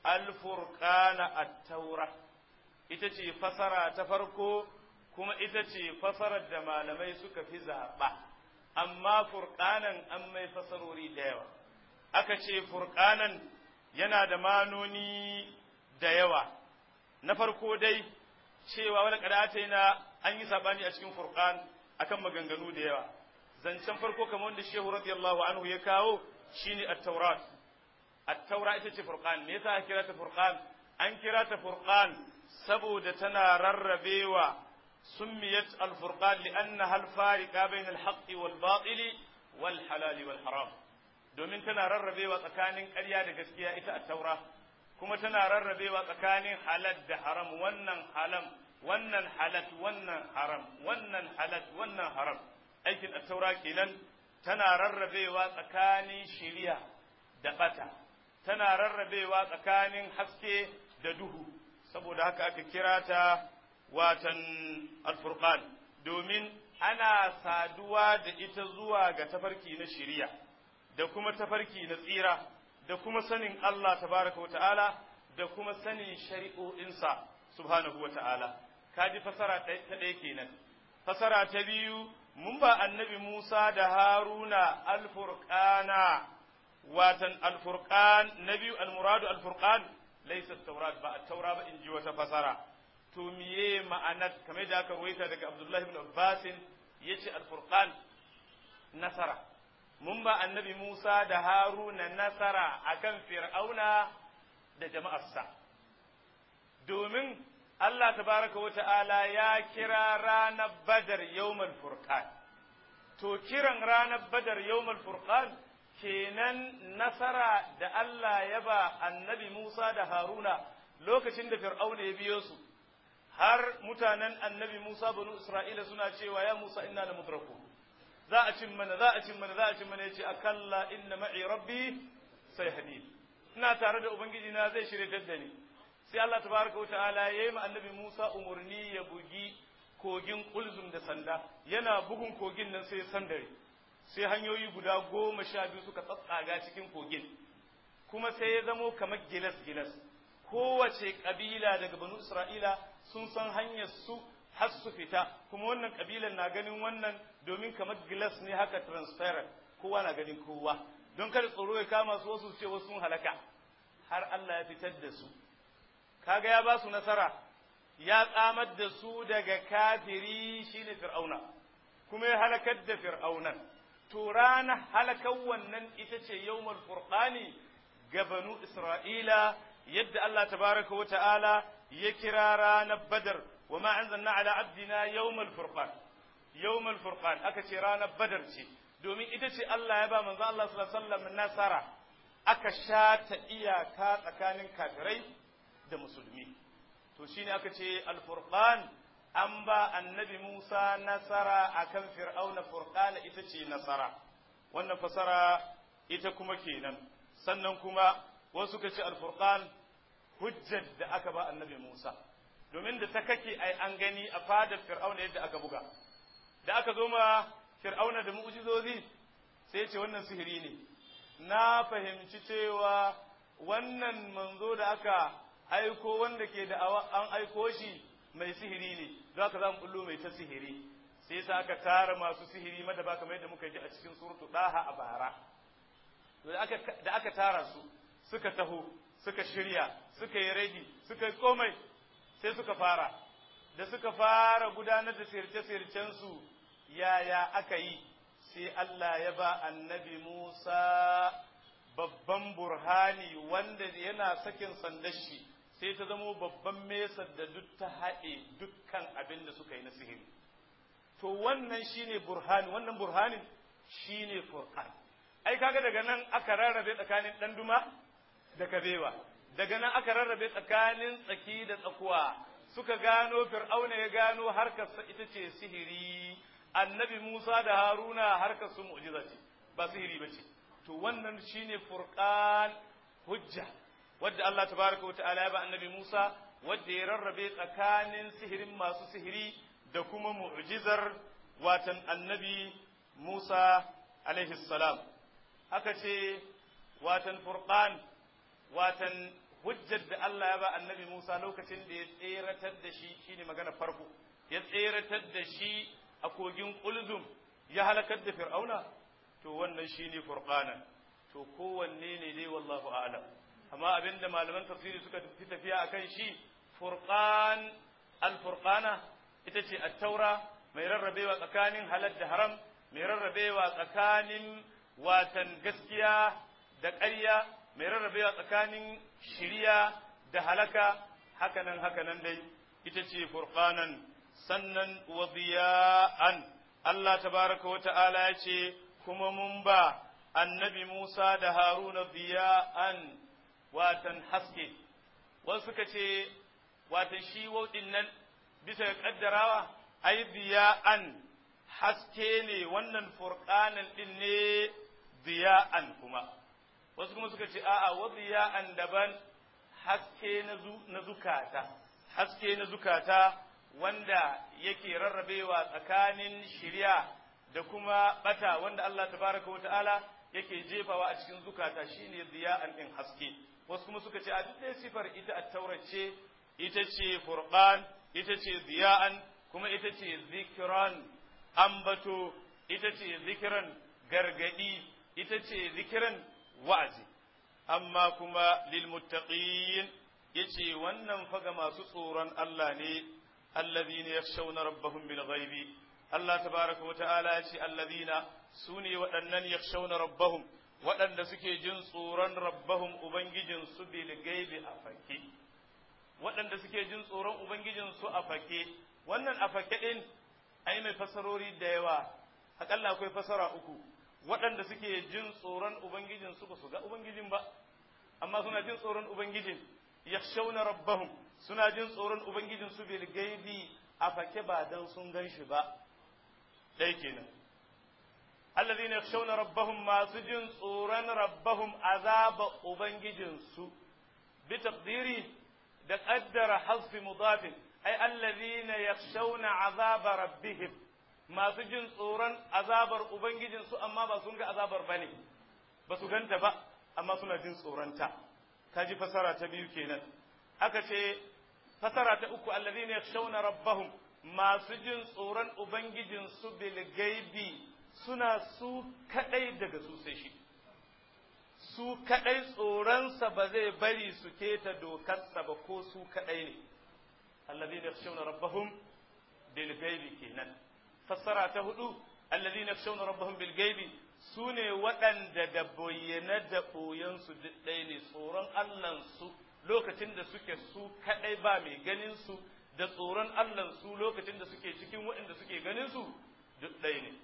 alfurqana at-taura ita ce fasara ta farko kuma ita ce fasarar da malamai suka fi zaɓa amma furqanan an mai fasarori da yawa aka ce furqanan yana da manoni da yawa na farko dai cewa wani kadata na an yi sabani a cikin furqan akan maganganu da yawa zancen farko kamar wanda shehu radiyallahu anhu ya kawo shine at-taurat at-taura ita ce furqan me yasa kira ta furqan an kira ta furqan saboda tana rarrabewa summiyat al-furqan li'annaha al-fariqa bayna al-haqq wal-batil wal-halal wal-haram domin tana rarrabewa tsakanin ƙarya da gaskiya ita at-taura kuma tana rarrabewa tsakanin halal da haram wannan halam wannan halat wannan haram wannan halat wannan haram aikin attaura kenan tana rarrabewa tsakanin shiriya da bata tana rarrabewa tsakanin haske da duhu saboda haka aka kira ta watan alfurqan domin ana saduwa da ita zuwa ga tafarki na shiriya da kuma tafarki na tsira da kuma sanin Allah tabaraka wa ta'ala da kuma sanin shari'o'insa subhanahu wa ta'ala kaji fasara ta ɗaya kenan fasara ta biyu mun ba annabi Musa da Haruna alfurqana watan alfurqan na biyu almuradu alfurqan laysa taurat ba at-taura ba in ji wata fasara to miye ma'anar kamar da aka ruwaita daga Abdullahi ibn Abbas yace alfurqan nasara mun ba annabi Musa da Haruna nasara akan Fir'auna da jama'arsa domin Allah tabaraka wa ta'ala ya kira ranar Badar yawmal furqan to kiran ranar Badar yawmal furqan kenan nasara da Allah ya ba annabi Musa da Haruna lokacin da Fir'auna ya biyo su har mutanen annabi Musa banu Isra'ila suna cewa ya Musa inna la mudraku za a cin mana za a cin mana za a cin mana yace akalla inna ma'i rabbi sayhadi ina tare da ubangiji na zai shirye da ni sai Allah tabaraka wa ta'ala yayi ma annabi Musa umurni ya bugi kogin kulzum da sanda yana bugun kogin nan sai sandare sai hanyoyi guda goma sha biyu suka tsatsaga cikin kogin kuma sai ya zamo kamar gilas gilas kowace kabila daga banu isra'ila sun san hanyar su har su fita kuma wannan kabilan na ganin wannan domin kamar glass ne haka transparent kowa na ganin kowa don kada tsoro ya kama su wasu ce wasu sun halaka har Allah ya fitar da su kaga ya ba su nasara ya tsamar da su daga kafiri shine fir'auna kuma ya halakar da fir'aunan to ranar halakar wannan ita ce yawmul furqani ga banu isra'ila yadda Allah tabaraka wa ta'ala ya kira ranar badar wa ma anzalna ala abdina yawmul furqan yawmul furqan aka ce ranar badar ce domin ita ce Allah ya ba manzo Allah sallallahu alaihi wasallam nasara aka shata iyaka tsakanin kafirai da musulmi to shine aka ce al-furqan an ba annabi Musa nasara akan fir'auna furqana ita ce nasara wannan fasara ita kuma kenan sannan kuma wasu ka ce al-furqan hujjar da aka ba annabi Musa domin da ta kake ai an gani a fadar fir'auna yadda aka buga da aka zo ma fir'auna da mu'jizozi sai ce wannan sihiri ne na fahimci cewa wannan manzo da aka aiko wanda ke da an aiko shi mai sihiri ne don haka za mu bullo mai ta sihiri sai sa aka tara masu sihiri mada ba kamar yadda muka ji a cikin suratu daha a bara da aka tara su suka taho suka shirya suka yi ready suka yi komai sai suka fara da suka fara gudanar da sirce-sircensu yaya aka yi sai Allah ya ba annabi Musa babban burhani wanda yana sakin sandar shi sai ta zamo babban mesar da duk ta haɗe dukkan abin da suka yi na sihiri to wannan shine burhani wannan burhanin shine furqan ai kaga daga nan aka rarrabe tsakanin ɗan duma da kabewa daga nan aka rarrabe tsakanin tsaki da tsakuwa suka gano fir'auna ya gano harkarsa ita ce sihiri annabi Musa da Haruna harkar su mu'jiza ce ba sihiri ba ce to wannan shine furqan hujja wadda Allah tabaraka wa ta'ala ya ba annabi Musa wadda ya rarrabe tsakanin sihirin masu sihiri da kuma mu'jizar watan annabi Musa alaihi salam haka ce watan furqan watan hujjar da Allah ya ba annabi Musa lokacin da ya tseratar da shi shine magana farko ya tseratar da shi a kogin Ulzum ya halakar da Fir'auna to wannan shine furqanan to kowanne ne dai wallahu a'lam amma abinda malaman tafsiri suka fi tafiya akan shi furqan al-furqana ita ce at-taura mai rarrabewa tsakanin halal da haram mai rarrabewa tsakanin watan gaskiya da ƙarya mai rarrabewa tsakanin shiriya da halaka hakanan hakanan dai ita ce furqanan sannan wa diya'an Allah tabaraka wa ta'ala ya ce kuma mun ba annabi Musa da Haruna diya'an watan haske wasu suka ce watan shi wauɗin nan bisa ga kaddarawa ai diya'an haske ne wannan furqanan din ne diya'an kuma wasu kuma suka ce a'a wa diya'an daban haske na zukata haske na zukata wanda yake rarrabewa tsakanin shirya da kuma bata wanda Allah tabaraka wa ta'ala yake jefawa a cikin zukata shine diya'an din haske wasu kuma suka ce a duk dai sifar ita at-taurace ita ce furqan ita ce diya'an kuma ita ce zikran ambato ita ce zikran gargadi ita ce zikran wa'azi amma kuma lil muttaqin yace wannan faga masu tsoron Allah ne alladhina yakhshawna rabbahum bil ghaibi Allah tabaraka wa ta'ala yace alladhina sune waɗannan yakhshawna rabbahum waɗanda suke jin tsoron rabbahum ubangijin su bil ghaibi a fake waɗanda suke jin tsoron ubangijin su a fake wannan a fake din ai mai fasarori da yawa akalla akwai fasara uku waɗanda suke jin tsoron ubangijin su ba su ga ubangijin ba amma suna jin tsoron ubangijin yakhshawna rabbahum suna jin tsoron ubangijin su bil gaibi a fake ba dan sun gan shi ba dai kenan alladhina yakhshawna rabbahum masu jin tsoron rabbahum azaba ubangijin su bi taqdiri da qaddara hasfi mudafin ay alladhina yakhshawna azaba rabbihim masu jin tsoron azabar ubangijin su amma ba sun ga azabar bane ba su ganta ba amma suna jin tsoronta ta ji fasara ta biyu kenan aka ce fasara ta uku alladhina yakhshawna rabbahum masu jin tsoron ubangijin su bil gaibi suna su kadai daga su sai shi su kadai tsoronsa ba zai bari su keta dokarsa ba ko su kadai ne alladhina yakhshawna rabbahum bil gaibi kenan fassara ta hudu alladhina yakhshawna rabbahum bil gaibi sune waɗanda da bayyana da ɓoyensu duk ɗaya ne tsoron Allahnsu lokacin da suke su kaɗai ba mai ganin su da tsoron Allahnsu lokacin da suke cikin waɗanda suke ganin su duk ɗaya ne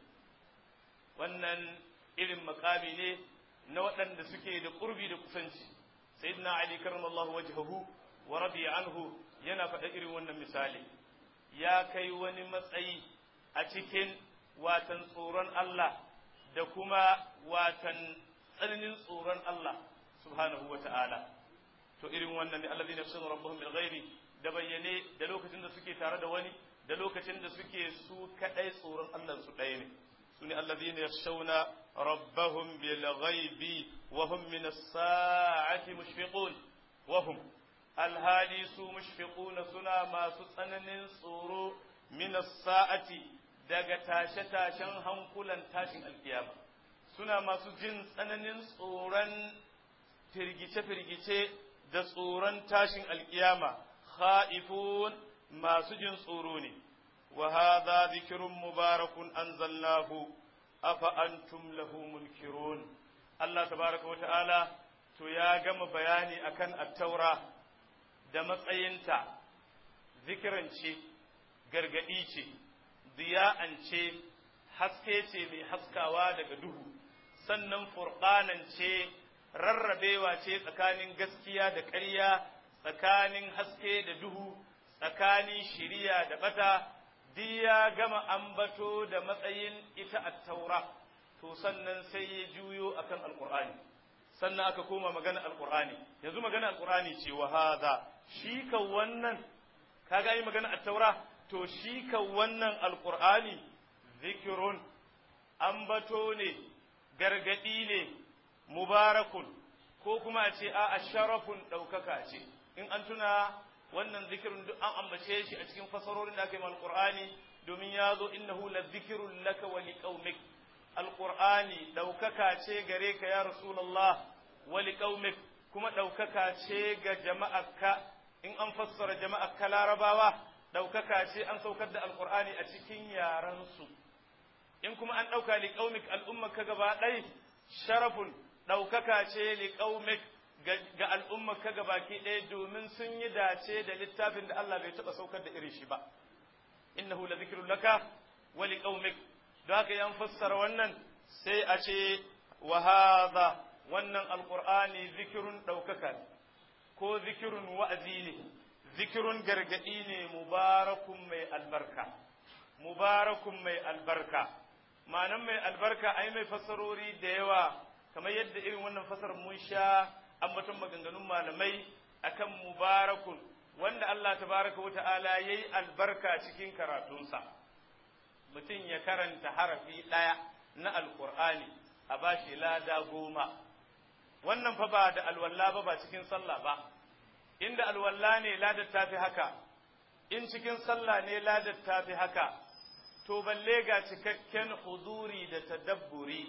wannan irin makami ne na waɗanda suke da ƙurbi da kusanci sayyidina ali karramallahu wajhahu wa radiya anhu yana faɗa irin wannan misali ya kai wani matsayi a cikin watan tsoron Allah da kuma watan tsananin tsoron Allah subhanahu wa ta'ala to irin wannan ne alladhina yafsunu rabbuhum bil ghairi da bayyane da lokacin da suke tare da wani da lokacin da suke su kadai tsoron Allah su ɗaya ne su ne alladhina yakhshawna rabbahum bil ghaibi wa hum min as-sa'ati mushfiqun wa hum alhali su mushfiquna suna masu tsananin tsoro min as-sa'ati daga tashe-tashen hankulan tashin alkiyama suna masu jin tsananin tsoron firgice-firgice da tsoron tashin alkiyama kha'ifun masu jin tsoro ne wa hadha dhikrun mubarakun anzalnahu afa antum lahu munkirun Allah tabaraka wa ta'ala to ya gama bayani akan at-taura da matsayinta zikiran ce gargadi ce diya'an ce haske ce mai haskawa daga duhu sannan furqanan ce rarrabewa ce tsakanin gaskiya da ƙarya tsakanin haske da duhu tsakanin shiriya da bata duk ya gama ambato da matsayin ita a taura to sannan sai ya juyo akan alqur'ani sannan aka koma magana alqur'ani yanzu magana alqur'ani ce wa hadha shi ka wannan kaga yi magana at-taura to shi ka wannan alqur'ani zikirun ambato ne gargadi ne mubarakun ko kuma a ce a sharafun ɗaukaka ce in an tuna wannan zikirin duk an ambace shi a cikin fasarorin da aka yi alqur'ani domin ya zo innahu la zikirun laka wa liqaumik alqur'ani ɗaukaka ce gare ka ya rasulullah wa liqaumik kuma ɗaukaka ce ga jama'arka in an fassara jama'arka larabawa ɗaukaka ce an saukar da alqur'ani a cikin yaransu in kuma an ɗauka liqaumik al'ummarka gaba ɗai sharafun ɗaukaka ce liqaumik ga al'ummarka gabaki ɗaya domin sun yi dace da littafin da Allah bai taɓa saukar da irin shi ba innahu la zikrun laka wa liqaumik da haka yan fassara wannan sai a ce wa hadha wannan alqur'ani zikrun ɗaukaka ko zikirun wa'azi ne zikirun gargaɗi ne mubarakun mai albarka mubarakun mai albarka ma'anan mai albarka ai mai fassarori da yawa kamar yadda irin wannan fasar mun sha ambaton maganganun malamai akan mubarakun wanda Allah tabaraka wa ta'ala yayi albarka cikin karatunsa mutum ya karanta harafi ɗaya na alkur'ani a bashi lada goma wannan fa ba da alwalla ba ba cikin sallah ba inda alwalla ne ladar tafi haka in cikin sallah ne ladar tafi haka to balle ga cikakken huzuri da tadabburi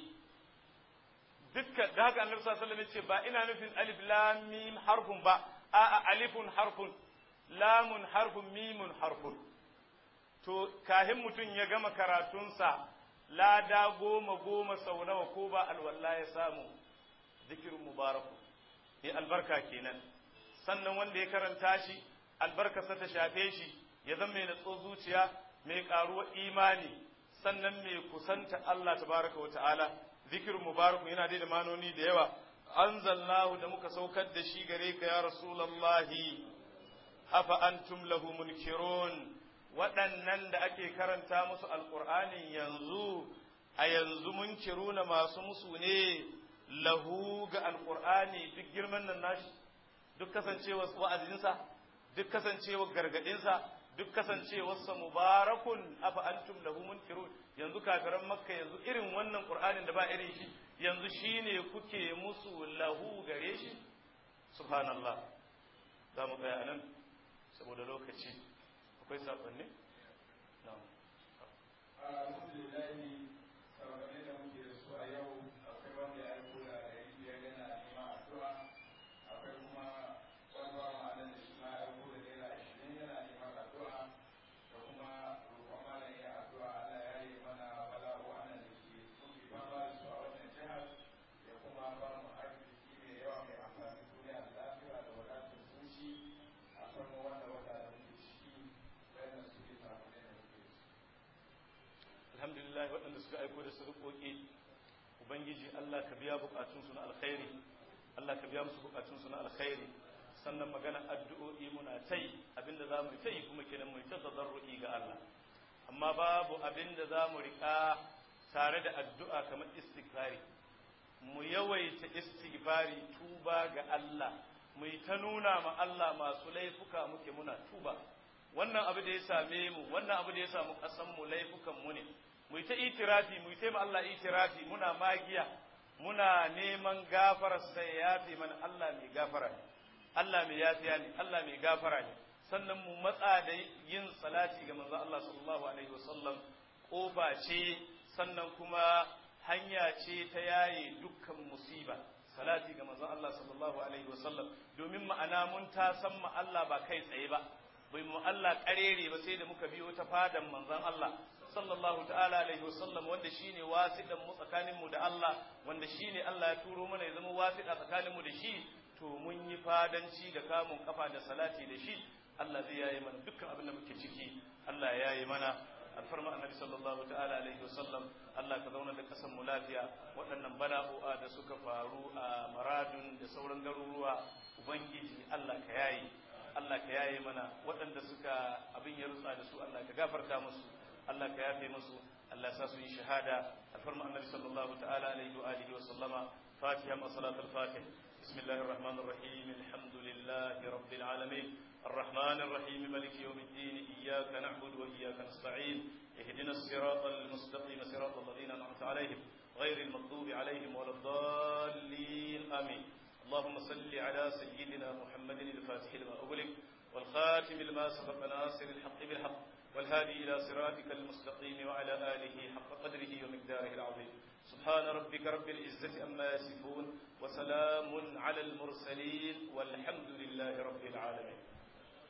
dukkan da haka annabi sallallahu alaihi wasallam ce ba ina nufin alif lam mim harfun ba a'a alifun harfun lamun harfun mimun harfun to kahin mutum ya gama karatunsa lada goma goma sau nawa ko ba alwala ya samu zikirin mubaraku mai albarka kenan sannan wanda ya karanta shi albarkarsa ta shafe shi ya zama mai natso zuciya mai karuwa imani sannan mai kusanta Allah tabaraka wa ta'ala zikirin mubaraku yana da manoni da yawa anzalnahu da muka saukar da shi gare ka ya rasulallahi afa antum lahu munkirun waɗannan da ake karanta musu alƙur'anin yanzu a yanzu munkiruna masu musu ne lahu ga alƙur'ani duk girman nan nashi duk kasancewa wa'azinsa duk kasancewa gargaɗinsa duk kasancewarsa mubarakun afa antum lahu munkirun yanzu kafiran makka yanzu irin wannan qur'anin da ba irin shi yanzu shine kuke musu lahu gare shi subhanallah za mu tsaya nan saboda lokaci akwai saƙonni? na'am alhamdulillah sababbin da muke da su a yau akwai wanda ya aiko da ɗari biyar yana neman addu'a akwai kuma wani ba ma'anar da shi ma ya aiko da naira ashirin yana neman addu'a da kuma roƙon malam ya addu'a Allah ya yi mana bala'o'an da ke muke fama da su a wannan jihar ya kuma ba mu arziki mai yawa mai amfani duniya da lafiya da wadatar zuci a farko wanda wata da muke ciki bayan su ke samu ne da muke ciki. alhamdulillah waɗanda suka aiko da sadakoki ubangiji Allah ka biya bukatunsu na alkhairi Allah ka biya musu bukatunsu na alkhairi sannan magana addu'o'i muna tai abinda za mu tai kuma kenan mu ta tadarru'i ga Allah amma babu abinda za mu riƙa tare da addu'a kamar istighfari mu yawaita istighfari tuba ga Allah mu yi ta nuna ma Allah masu laifuka muke muna tuba wannan abu da ya same mu wannan abu da ya samu ƙasan mu laifukan mu ne mu yi ta itirafi mu yi ta ma Allah itirafi muna magiya muna neman gafarar sai ya yafe mana Allah mai gafara ne Allah mai yafiya ne Allah mai gafara ne sannan mu matsa da yin salati ga manzo Allah sallallahu alaihi wasallam kofa ce sannan kuma hanya ce ta yaye dukkan musiba salati ga manzo Allah sallallahu alaihi wasallam domin ma'ana mun ta san ma Allah ba kai tsaye ba bai mu Allah karere ba sai da muka biyo ta fadan manzon Allah sallallahu ta'ala alaihi wasallam wanda shine wasiɗan mu tsakanin mu da Allah wanda shine Allah ya turo mana ya zama wasiɗa tsakanin mu da shi to mun yi fadanci da kamun kafa da salati da shi Allah zai yayi mana dukkan abin da muke ciki Allah ya yayi mana alfarma annabi sallallahu ta'ala alaihi wasallam Allah ka zauna da kasan mu lafiya waɗannan bala'o'a da suka faru a maradun da sauran garuruwa ubangiji Allah ka yayi Allah ka yaye mana waɗanda suka abin ya rutsa da su Allah ka gafarta musu Allah ka yafe musu Allah sa su yi shahada alfarma annabi sallallahu ta'ala alaihi wa alihi wa sallama fatiha ma salatul fatih bismillahir rahmanir rahim alhamdulillahi rabbil alamin الرحمن الرحيم مالك يوم الدين إياك نعبد وإياك نستعين اهدنا الصراط المستقيم صراط الذين أنعمت عليهم غير المغضوب عليهم ولا الضالين آمين اللهم صل على سيدنا محمد الفاتح لما أغلق والخاتم لما سبق ناصر الحق بالحق والهادي إلى صراطك المستقيم وعلى آله حق قدره ومقداره العظيم سبحان ربك رب العزة أما يصفون وسلام على المرسلين والحمد لله رب العالمين